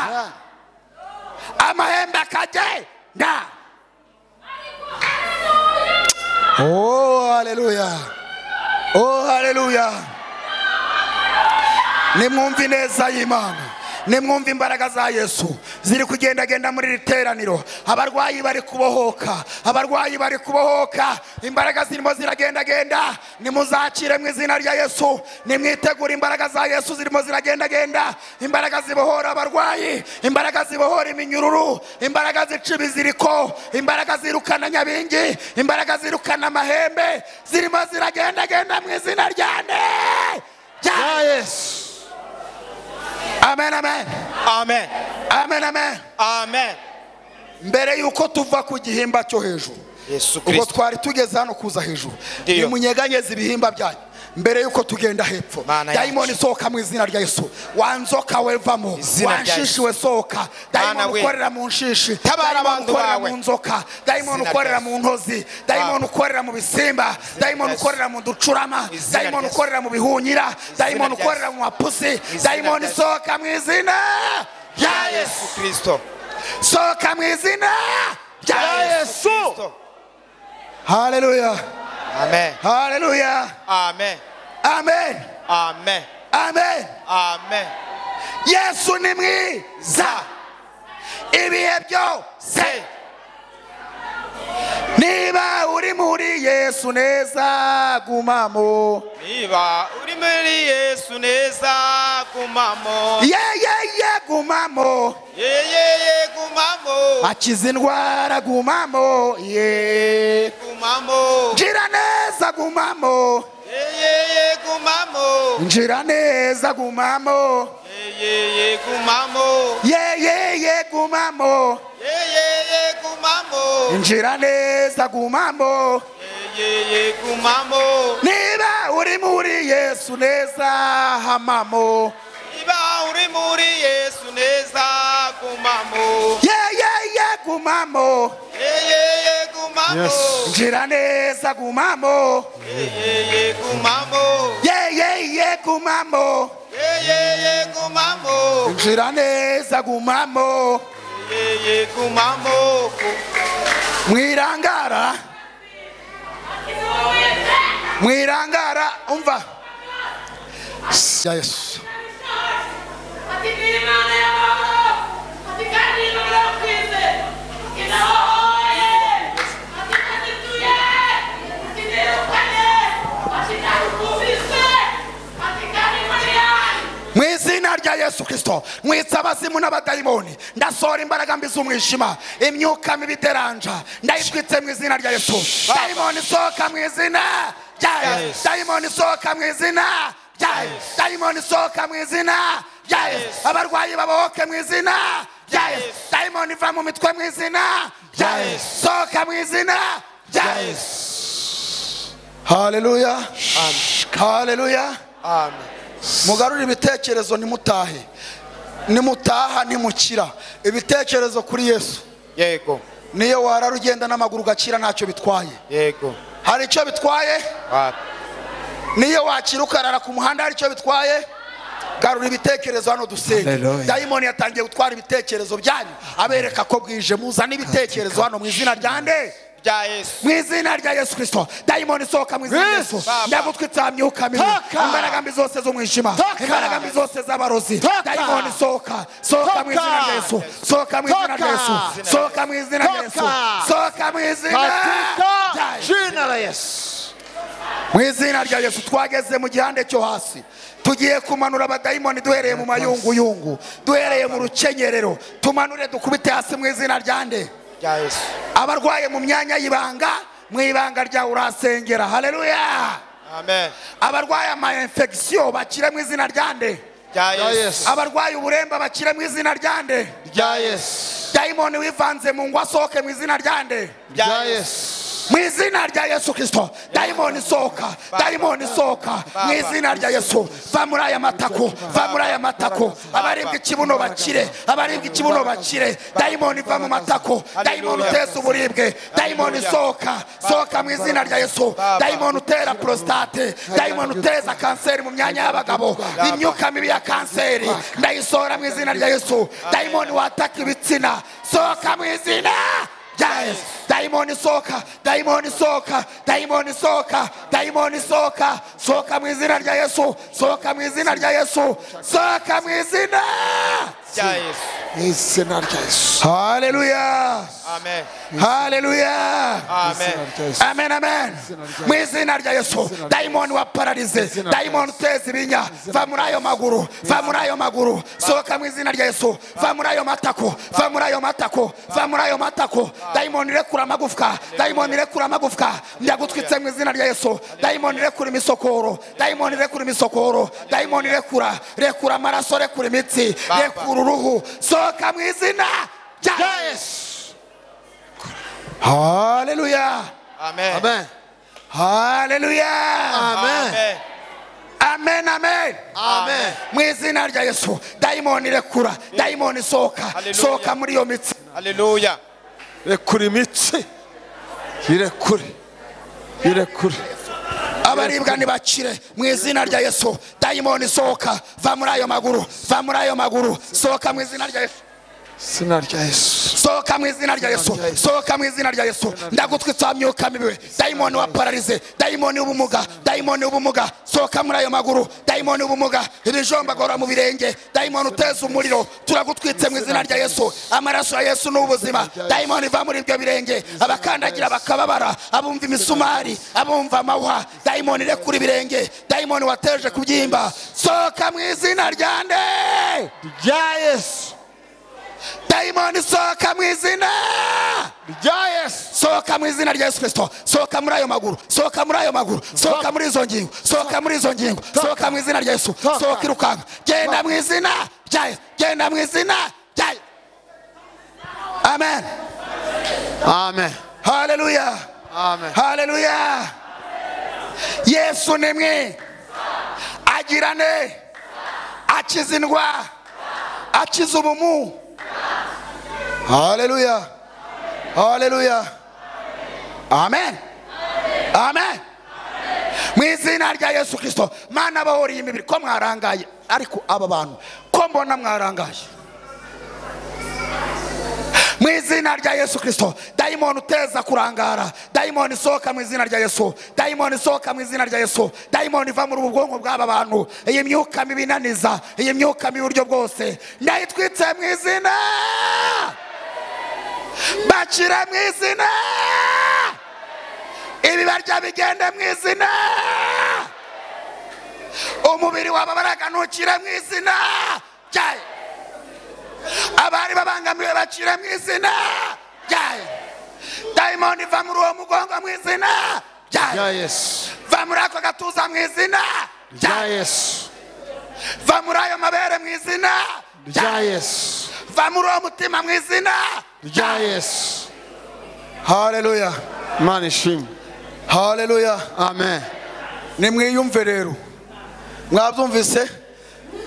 amahembe akagenda oh haleluya oh haleluya nimwumve ineza y'imana nimwumve imbaraga za yesu ziri kugendagenda muri iri teraniro abarwayi bari kubohoka abarwayi bari kubohoka imbaraga zirimo ziragendagenda nimuzakire mu izina rya yesu nimwitegure imbaraga za yesu zirimo ziragendagenda imbaraga zibohora abarwayi imbaraga zibohora iminyururu imbaraga zica ibiziriko imbaraga zirukana nyabingi imbaraga zirukana amahembe zirimo ziragendagenda mu izina rya nde rya yesu amen amen amen amen amen amen mbere yuko tuva ku gihimba cyo hejuru yesu ubwo twari tugeze hano kuza hejuru nimunyeganyeze ibihimba byanyu mbere yuko tugenda hepfo yanjye. dayimoni sohoka mu izina rya yesu wanzoka wevamo Izina rya wanshishi Yesu. we sohoka dayimoni we. ukorera mu nshishi Tabara dayimoni abantu ukorera bawe. mu nzoka dayimoni Izina rya ukorera Yesu. mu ntozi dayimoni ukorera mu bisimba dayimoni Yesu. ukorera mu ducurama Izina rya dayimoni Yesu. ukorera mu bihunyira dayimoni rya ukorera Yesu. mu mapusi Izina dayimoni rya Yesu. sohoka mu izina rya yesu kirisito sohoka mu izina rya yesu haleluya amen haleluya amen amen amen amen amen yesu ni mwiza ibihe byose niba uri muri yesu neza gumamo niba uri muri yesu neza gumamo yeyeye gumamo yeyeye gumamo akiza indwara gumamo ye gumamo ngira neza gumamo yeyeye gumamo ngira neza gumamo yeyeye gumamo yeyeye gumamo yeyeye gumamo ngira neza gumamo yeyeye gumamo niba uri muri yesu neza hamamo niba uri muri yesu neza gumamo yeyeye gumamo yeyeye gumamo ngira neza gumamo yeyeye gumamo yeyeye gumamo yeyeye gumamo ngira neza gumamo yeyeye gumamo mwirangara mwirangara umva ya yesu mu izina rya yesu kirisito mwitsa abazimu n'abadayimoni ndasohora imbaraga mbi z'umwijima imyuka mibi iteranja ndayitwitse mu izina rya yesu dayimoni sohoka mu izina rya yesu dayimoni sohoka mu izina rya yesu dayimoni sohoka mu izina rya yesu abarwayi babohoke mu izina rya yesu dayimoni va mu mitwe mu izina rya yesu sohoka mu izina rya yesu haleluya haleluya mugarure ibitekerezo nimutahe nimutaha nimukira ibitekerezo kuri yesu yego niyo warara ugenda n'amaguru ugakira ntacyo bitwaye yego hari icyo bitwaye niyo wakira ukarara ku muhanda hari icyo bitwaye garura ibitekerezo hano dusenge Hallelujah. dayimoni yatangiye gutwara ibitekerezo byanyu abereka ko bwije muzana ibitekerezo hano mu izina rya nde mu izina rya yesu kirisito dayimoni isohoka mu izina rya yesu ndagutwitse aha myuka mibi imbaraga mbi zose zo mu ijima imbaraga mbi zose z'abarozi dayimoni sohoka sohoka mu izina rya yesu sohoka mu izina rya yesu sohoka mu izina rya yesu sohoka mu izina rya Yesu. mu izina rya yesu twageze mu gihande cyo hasi tugiye kumanura abadayimoni duhereye mu mayunguyungu duhereye mu rukenyerero tumanure dukubite hasi mu izina rya nde abarwaye mu myanya y'ibanga mu ibanga ryawe urasengera haleluya abarwaye ama infection bakire mu izina rya nde Yesu. abarwaye uburemba bakire mu izina rya nde dayimoni wivanze mu ngo asohoke mu izina rya nde mu izina rya yesu kirisito dayimoni sohoka dayimoni sohoka mu izina rya yesu va muri aya matako va muri aya matako abaribwa ikibuno bakire abaribwa ikibuno bakire dayimoni va mu matako dayimoni uteza uburibwe dayimoni sohoka sohoka mu izina rya yesu dayimoni utera prostate dayimoni uteza kanseri mu myanya y'abagabo imyuka mibi ya kanseri ndayisohora mu izina rya yesu dayimoni wataka ibitsina sohoka mu izina Yes. Daimoni soka, daimoni soka, daimoni soka, daimoni soka, soka mu izina rya Yesu, soka mu izina rya Yesu, soka mu izina mu izina rya Yesu. Haleluya. Amen. Haleluya. Amen. Amen amen. Mu izina rya Yesu, daimoni wa paralize, daimoni uteza ibinya, va muri ayo maguru, va muri ayo maguru, sohoka mu izina rya Yesu, va muri ayo matako, va muri ayo matako, va muri ayo matako, daimoni rekura amagufwa, daimoni rekura amagufwa, ndagutwitse mu izina rya Yesu, daimoni rekura imisokoro, daimoni rekura imisokoro, daimoni rekura, rekura amaraso, rekura imitsi, rekura uruhu, sohoka mu izina rya Yesu. Haleluya. Amen. Amen. Haleluya. Amen. Amen, amen. Amen. Mu izina rya Yesu, dayimoni rekura, dayimoni sohoka, sohoka muri iyo mitsi. Haleluya. rekura imitsi irekure irekure abaribwa ntibakire mu izina rya Yesu, dayimoni sohoka, va muri ayo maguru, va muri ayo maguru, sohoka mu izina rya Yesu. izina rya yesu sohoka mu izina rya yesu sohoka mu izina rya yesu ndagutwitsa myuka mibi dayimoni wa paralize dayimoni w'ubumuga dayimoni w'ubumuga sohoka muri ayo maguru dayimoni w'ubumuga ibijomba agora mu birenge dayimoni uteza umuriro turagutwitse mu izina rya yesu amaraso ya yesu ni ubuzima dayimoni va muri ibyo birenge abakandagira bakababara abumva imisumari abumva amahwa dayimoni rekura ibirenge dayimoni wateje kubyimba sohoka mu izina rya nde rya yesu dayimoni sohoka mu izina rya yesu sohoka mu izina rya yesu kirisito sohoka muri ayo maguru sohoka muri ayo maguru sohoka muri izo ngingo sohoka muri izo ngingo sohoka mu izina rya yesu sohoka irukanka genda mu izina rya yesu genda mu izina rya yesu amen amen haleluya amen haleluya yesu ni mwe agira ne akiza indwara akiza ubumuga Haleluya. Haleluya. Amen. Amen. Mu izina rya Yesu Kristo, mana bahoriye imibiri ko mwarangaye, ariko aba bantu ko mbona mwarangaye. mu izina rya yesu kirisito dayimoni uteza kurangara dayimoni isohoka mu izina rya yesu dayimoni isohoka mu izina rya yesu dayimoni iva muri ubu bwonko bw'aba bantu iyi myuka mibi inaniza iyi myuka mibi uburyo bwose ndayitwitse mu izina bakire mu izina ibibarya bigende mu izina umubiri wababaraga ntukire mu izina ryayo abari babangamiwe bacire mu izina ryayo dayimoni va muri uwo mugongo mu izina ryayo va muri ako gatuza mu izina rya yesu va muri ayo mabere mu izina rya yesu va muri uwo mutima mu izina rya yesu haleluya imana ishimwe haleluya amen nimwiyumve rero mwabyumvise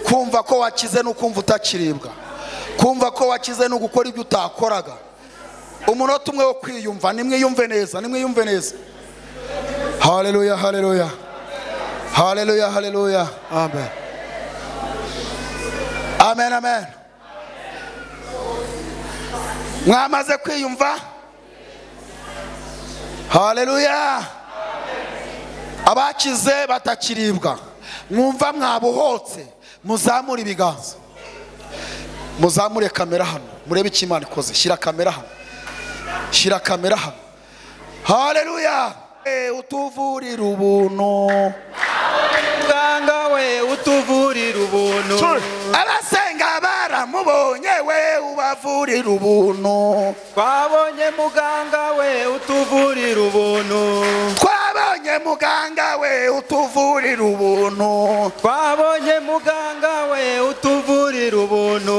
kumva ko wakize ni ukumva utakiribwa kumva ko wakize ni ugukora ibyo utakoraga umunota umwe wo kwiyumva nimwiyumve neza nimwiyumve neza haleluya haleluya haleluya haleluya amen amen amen mwamaze kwiyumva haleluya abakize batakiribwa mwumva mwabohotse muzamure ibiganza muzamure kamera hano murebe icyo imana ikoze shyira kamera hano shyira kamera hano haleluya Eh, utuvurira ubuntu muganga we utuvurira ubuntu abasenga baramubonye we ubavurira ubuntu twabonye muganga we utuvurira ubuntu twabonye muganga we utuvurira ubuntu twabonye muganga we utuvurira ubuntu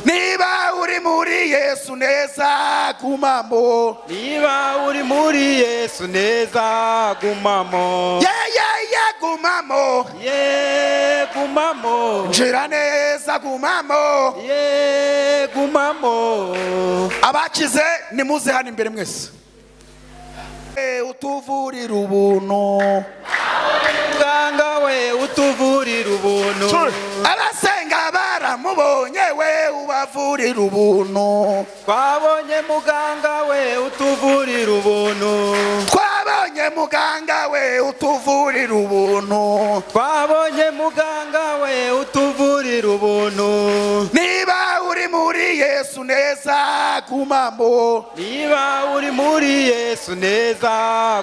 niba uri muri yesu neza gumamo niba uri muri yesu neza gumamo yeyeye gumamo ye gumamo njira neza gumamo ye gumamo abakize nimuze hano imbere mwese Eh, utuvurira ubuntu muganga we utuvurira ubuntu abasenga baramubonye we ubavurira ubuntu twabonye muganga we utuvurira ubuntu twabonye muganga we utuvurira ubuntu twabonye muganga we utuvurira ubuntu niba uri muri yesu neza gumamo niba uri muri yesu neza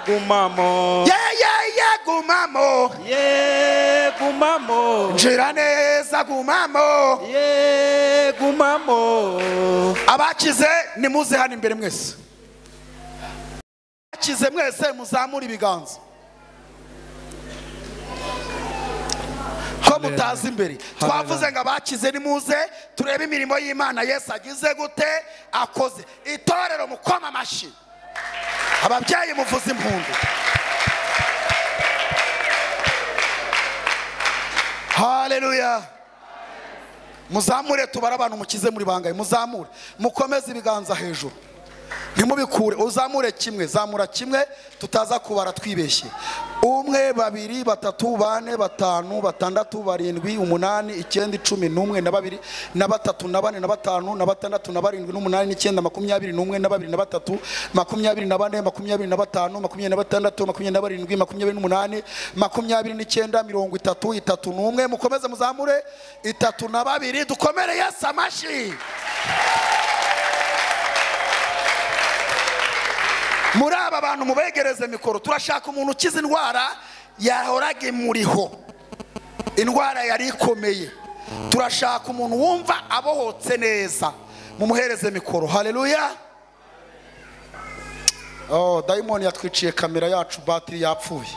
gumamo yeyeye gumamo ye gumamo njira neza gumamo ye gumamo abakize nimuze hano imbere mwese abakize mwese muzamure ibiganza ko mutazi imbere twavuze ngo abakize nimuze turebe imirimo y'imana yesu agize gute akoze itorero mukoma amashyi ababyeyi muvuze impundu haleluya muzamure tubare abantu mukize muri bangaye muzamure mukomeze ibiganza hejuru ntimubikure uzamure kimwe zamura kimwe tutaza kubara twibeshye umwe babiri batatu bane batanu batandatu barindwi umunani icyenda icumi n'umwe na babiri na batatu na bane na batanu na batandatu na barindwi n'umunani n'icyenda makumyabiri n'umwe na babiri na batatu makumyabiri na bane makumyabiri na batanu makumyabiri na batandatu makumyabiri na barindwi makumyabiri n'umunani makumyabiri n'icyenda mirongo itatu itatu n'umwe mukomeze muzamure itatu na babiri dukomere yesu amashyi muri aba bantu mubegereze mikoro turashaka umuntu ukize indwara yahoraga imuriho indwara yari ikomeye turashaka umuntu wumva abohotse neza mumuhereze mikoro haleluya oh, dayimoni yatwiciye kamera yacu batiri yapfuye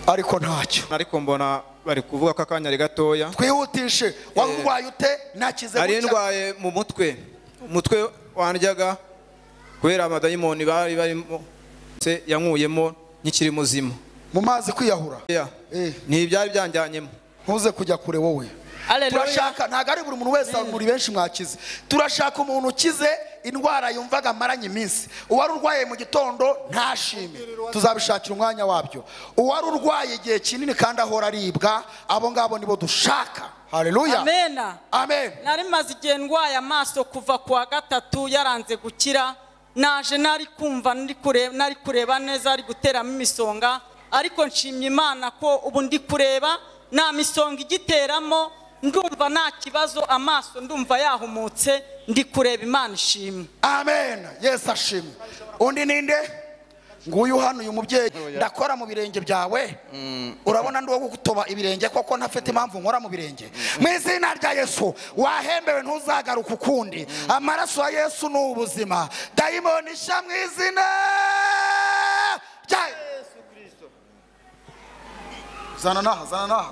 ariko ntacyo ariko mbona bari kuvuga ko akanya ari gatoya twihutishe wari urwaye ute nakize nari gutya. ndwaye mu mutwe umutwe wandyaga kubera amadayimoni bari barimo se yankuyemo nkikiri muzima mu mazi kwiyahura ntibyari byanjyanyemo ntuze kujya kure wowe turashaka ntabwo ari buri muntu wese muri benshi mwakize turashaka umuntu ukize indwara yumvaga amaranye iminsi uwari urwaye mu gitondo ntashime tuzabishakira umwanya wabyo uwari urwaye igihe kinini kandi ahora aribwa abo ngabo nibo dushaka hareruya amena amen nari maze igihe ndwaye amaso kuva ku wa gatatu yaranze gukira naje nari kumva nari kureba nari kureba neza ari guteramo imisonga ariko nshimye imana ko ubu ndi kureba nta misonga igiteramo ndumva nta kibazo amaso ndumva yahumutse ndi kureba imana ishimwe amen yesu ashimwe undi ninde nguyu hano uyu mubyeyi ndakora mu birenge byawe urabona ndi uwo gutoba ibirenge koko ntafite impamvu nkora mu birenge mu izina rya yesu wahembewe ntuzagaruka ukundi amaraso ya yesu ni ubuzima dayimoni ishya mu izina rya yesu kirisito zana n'aha zana n'aha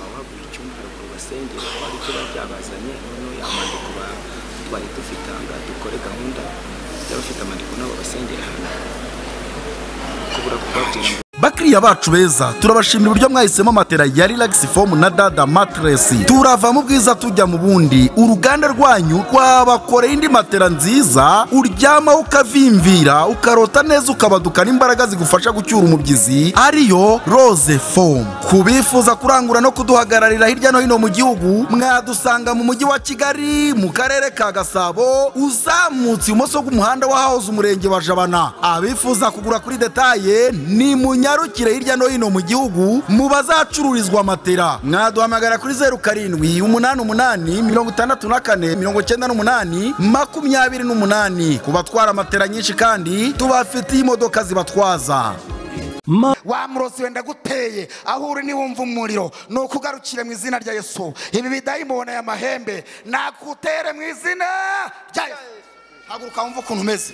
abagura icyumba haruguru basengera twari tuba byabazanye noneho y'amandiko ba- twari dufite aha ngaha dukore gahunda y'abafite amandiko nabo basengera hano kubura kubabwira ngo bakiriya bacu beza turabashimira uburyo mwahisemo matera ya relax foam na dada matress turava mu bwiza tujya mu bundi uruganda rwanyu rwabakoreye indi matera nziza uryama ukavimvira ukarota neza ukabaduka n'imbaraga zigufasha gucyura umubyizi ariyo rose foam ku bifuza kurangura no kuduhagararira hirya no hino mu gihugu mwadusanga mu mujyi wa kigali mu karere ka gasabo uzamutse ibumoso bw'umuhanda wa house umurenge wa jabana abifuza kugura kuri detaye ni munyarukire hirya no hino mu gihugu mu bazacururizwa matera mwaduhamagara kuri zeru karindwi umunani umunani mirongo itandatu na kane mirongo icyenda n'umunani makumyabiri n'umunani ku batwara matera nyinshi kandi tubafitiye imodoka zibatwaza wa murozi wenda guteye aho uri niwumva umuriro ni ukugarukire mu izina rya yesu ibi bidayimona ya mahembe nakutere mu izina rya yesu haguruka wumva ukuntu umeze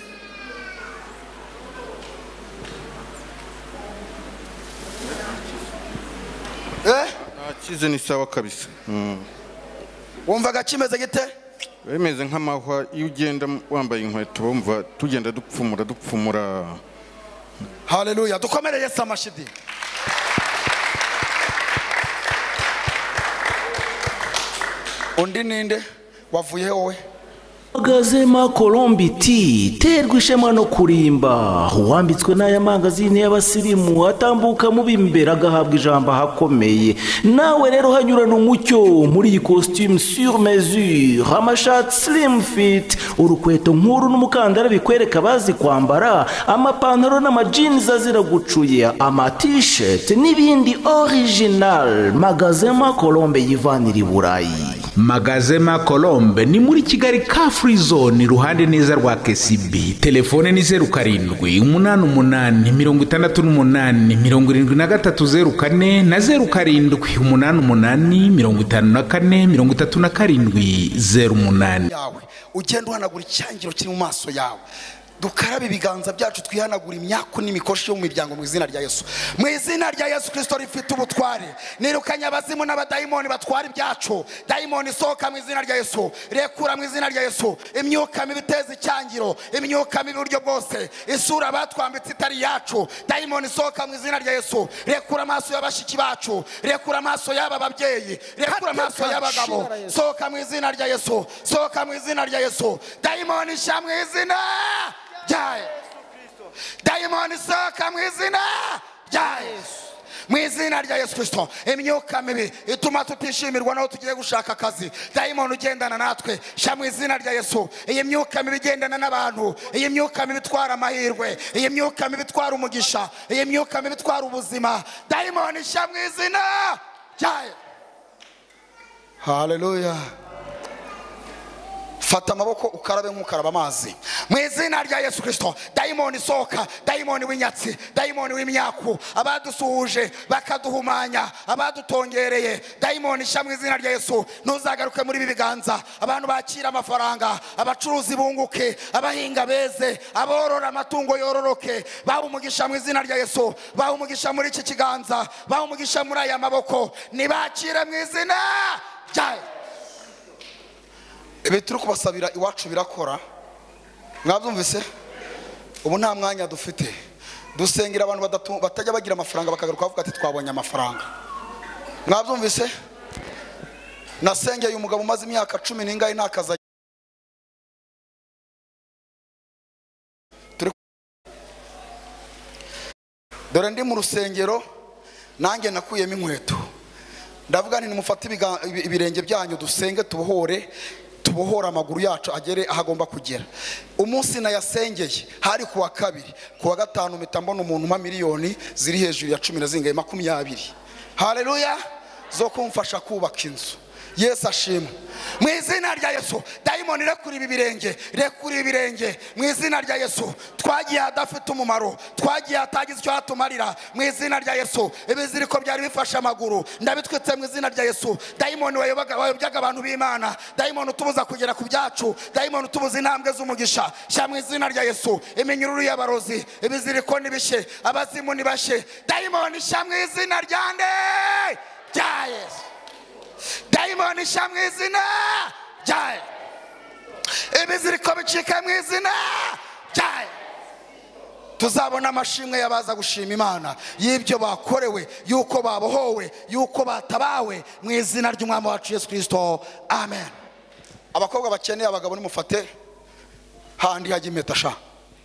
nakize ni sawa kabisa wumvaga kimeze gite bimeze nk'amahwa iyo ugenda wambaye inkweto wumva tugenda dupfumura dupfumura haleluya dukomere yesu amashidi undi ninde wavuye wowe Gazema Colombi T terwa ishema no kurimba uwambitswe n'aya mangazini y'abasirimu atambuka mu b'imbere agahabwa ijambo ahakomeye nawe rero hanyurana umucyo muri iyi costume sur mesure amashati slim fit urukweto nk'uru n'umukandara bikwereka abazi kwambara amapantaro n'amajinzi azira gucuya amatisheti n'ibindi original Magazema Colombe yivanira i Burayi magazema colombe ni muri kigali ka free zone iruhande neza rwa kcb telefone ni zeru karindwi umunani umunani mirongo itandatu n'umunani mirongo irindwi na gatatu zeru kane na zeru karindwi umunani umunani mirongo itanu na kane mirongo itatu na karindwi zeru umunani yawe ugenda uhanagura icyangiro kiri mu maso yawe dukarabe ibiganza byacu twihanagura imyaku n'imikoshi yo mu miryango mu izina rya yesu mu izina rya yesu kirisito rifite ubutware nirukanye abazimu n'abadayimoni batwara ibyacu dayimoni isohoka mu izina rya yesu rekura mu izina rya yesu imyuka mibi iteza icyangiro imyuka mibi uburyo bwose isura batwambitse itari iyacu dayimoni isohoka mu izina rya yesu rekura amaso y'abashyiki bacu rekura amaso y'aba babyeyi rekura amaso y'abagabo sohoka mu izina rya yesu sohoka mu izina rya yesu dayimoni sha mu izina rya yesu dayimoni sohoka mu izina rya yesu mu izina rya yesu kirisito imyuka mibi ituma tutishimirwa n'aho tugiye gushaka akazi dayimoni ugendana natwe sha mu izina rya yesu iyi myuka mibi igendana n'abantu iyi myuka mibi itwara amahirwe iyi myuka mibi itwara umugisha iyi myuka mibi itwara ubuzima dayimoni sha mu izina rya yesu haleluya fata amaboko ukarabe nk'ukaraba amazi mu izina rya yesu kirisito dayimoni isohoka dayimoni w'inyatsi dayimoni w'imyaku abadusuhuje bakaduhumanya abadutongereye dayimoni sha mu izina rya yesu ntuzagaruke muri ibi biganza abantu bakira amafaranga abacuruzi bunguke abahinga beze aborora amatungo yororoke baha umugisha mu izina rya yesu baha umugisha muri iki kiganza baha umugisha muri aya maboko nibakire mu izina rya yesu ibi turi kubasabira iwacu birakora mwabyumvise ubu nta mwanya dufite dusengera abantu badatu- batajya bagira amafaranga bakagaruka bavuga ati twabonye amafaranga mwabyumvise nasengeye uyu mugabo umaze imyaka cumi n'ingahe nta kazi agira. Turi- dore ndi mu rusengero nanjye nakuyemo inkweto ndavuga nti nimufate ibiga- ibi- ibirenge byanyu dusenge tubohore tubohora amaguru yacu agere aho agomba kugera umunsi nayasengeye hari kuwa kabiri kuwa gatanu mpita mbona umuntu umpa miliyoni ziri hejuru ya cumi na zingaye makumyabiri hareruya zo kumfasha kubaka inzu yesu ashimwe mu izina rya yesu dayimoni rekura ibi birenge rekura ibi birenge mu izina rya yesu twagiye hadafite umumaro twagiye hatagize icyo hatumarira mu izina rya yesu ibiziriko byari bifashe amaguru ndabitwitse mu izina rya yesu dayimoni wayobaga- wayobyaga abantu b'imana dayimoni utubuza kugera ku byacu dayimoni utubuza intambwe z'umugisha shyira mu izina rya yesu iminyururu y'abarozi ibiziriko nibishye abazimu nibashye dayimoni shyira mu izina rya nde rya yesu dayimoni sha mu izina ryayo ibiziriko bicika mu izina ryayo tuzabona amashimwe y'abaza gushima imana y'ibyo bakorewe y'uko babohowe y'uko batabawe mu izina ry'umwami wacu yesu kirisito amen abakobwa bakeneye abagabo nimufate handi hajya impeta sha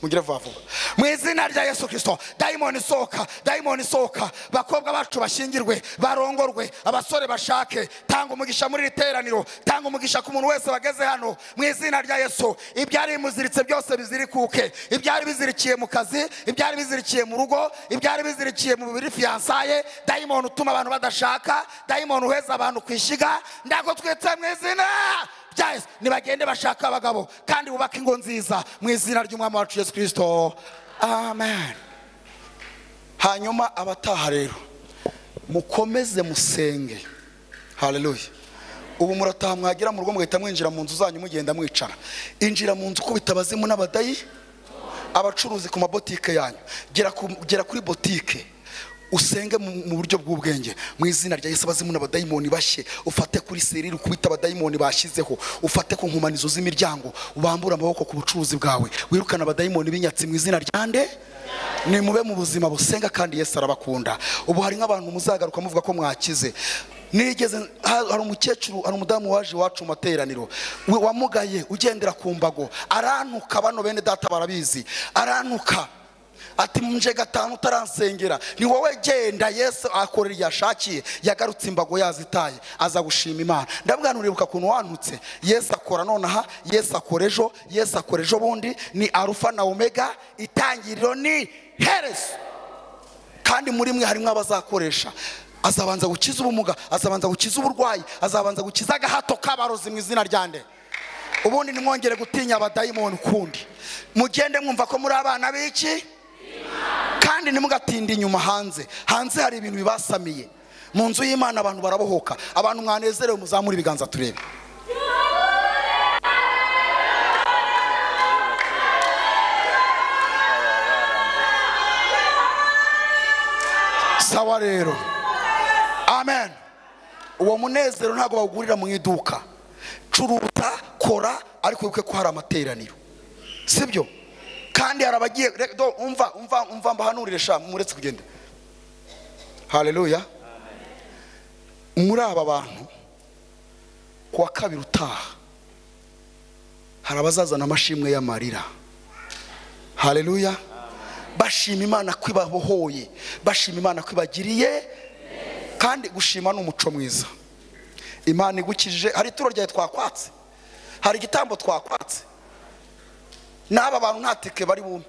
mugire vuba vuba mu izina rya yesu kirisito dayimoni isohoka dayimoni isohoka bakobwa bacu bashingirwe barongorwe abasore bashake tanga umugisha muri iri teraniro tanga umugisha ku muntu wese wageze hano mu izina rya yesu ibyari bimuziritse byose bizirikuke ibyari bizirikiye mu kazi ibyari bizirikiye mu rugo ibyari bizirikiye mu biri fiyansaye dayimoni utuma abantu badashaka dayimoni uheza abantu ku ishyiga ndago twitse mu izina rya yesu nibagende bashaka abagabo kandi bubake ingo nziza mu izina ry'umwami wacu yesu kirisito amen hanyuma abataha rero mukomeze musenge hareruya ubu murataha mwagera mu rugo mugahita mwinjira mu nzu zanyu mugenda mwicara injira mu nzu ukubita abazimu n'abadayi abacuruzi ku mabotike yanyu Gera ku- gera kuri botike usenge mu mu buryo bw'ubwenge mu izina rya yesu abazimu n'abadayimoni bashye ufate kuri serire ukubite abadayimoni bashyizeho ufate ku nkomanizo z'imiryango ubambure amaboko ku bucuruzi bwawe wirukane abadayimoni b'inyatsi mu izina rya nde ni mube mu buzima busenga kandi yesu arabakunda ubu hari nk'abantu muzagaruka muvuga ko mwakize nigeze ha- hari umukecuru hari umudamu waje iwacu mu materaniro we- wamugaye ugendera ku mbago arantuka bano bene data barabizi arantuka ati nje gatanu utaransengera ni wowe genda yesu akorera iyo ashakiye yagarutse imbago yazitaye aza gushima imana ndabwira uribuka ukuntu wantutse yesu akora nonaha yesu akora ejo yesu akora ejo bundi ni arufa na omega itangiriro ni herezo kandi muri mwe harimo abazakoresha azabanza gukiza ubumuga azabanza gukiza uburwayi azabanza gukiza agahato k'abarozi mu izina rya nde ubundi nimwongere gutinya abadayimoni ukundi mugende mwumva ko muri abana b'iki kandi ntimugatinde inyuma hanze hanze hari ibintu bibasamiye mu nzu y'imana abantu barabohoka abantu mwanezerewe muzamure ibiganza turebe sawa rero amen uwo munezero ntabwo bawugurira mu iduka curuta kora ariko wibuke ko hari amateraniro sibyo kandi hari abagiye re- do- umva umva umva mbahanurire sha muretse kugenda haleluya muri aba bantu ku wa kabiri utaha hari abazazana amashimwe y'amarira haleluya bashima imana ko ibabohoye bashima imana ko ibagiriye kandi gushima ni umuco mwiza imana igukijije hari ituro ryawe twakwatse hari igitambo twakwatse n'aba bantu nta tike bari bume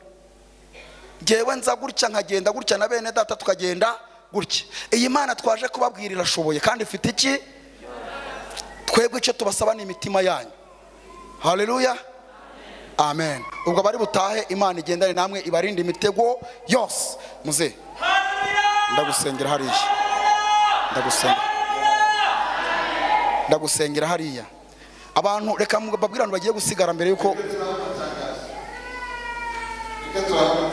ngewe nza gutya nkagenda gutya na bene data tukagenda gutya iyi mana twaje kubabwira irashoboye kandi ifite iki twebwe icyo tubasaba ni imitima yanyu haleluya amen ubwo bari butahe imana igendane namwe ibarinde imitego yose muze ndagusengera hariya ndagusengera ndagusengera hariya abantu reka mbabwire abantu bagiye gusigara mbere yuko Reka turabe.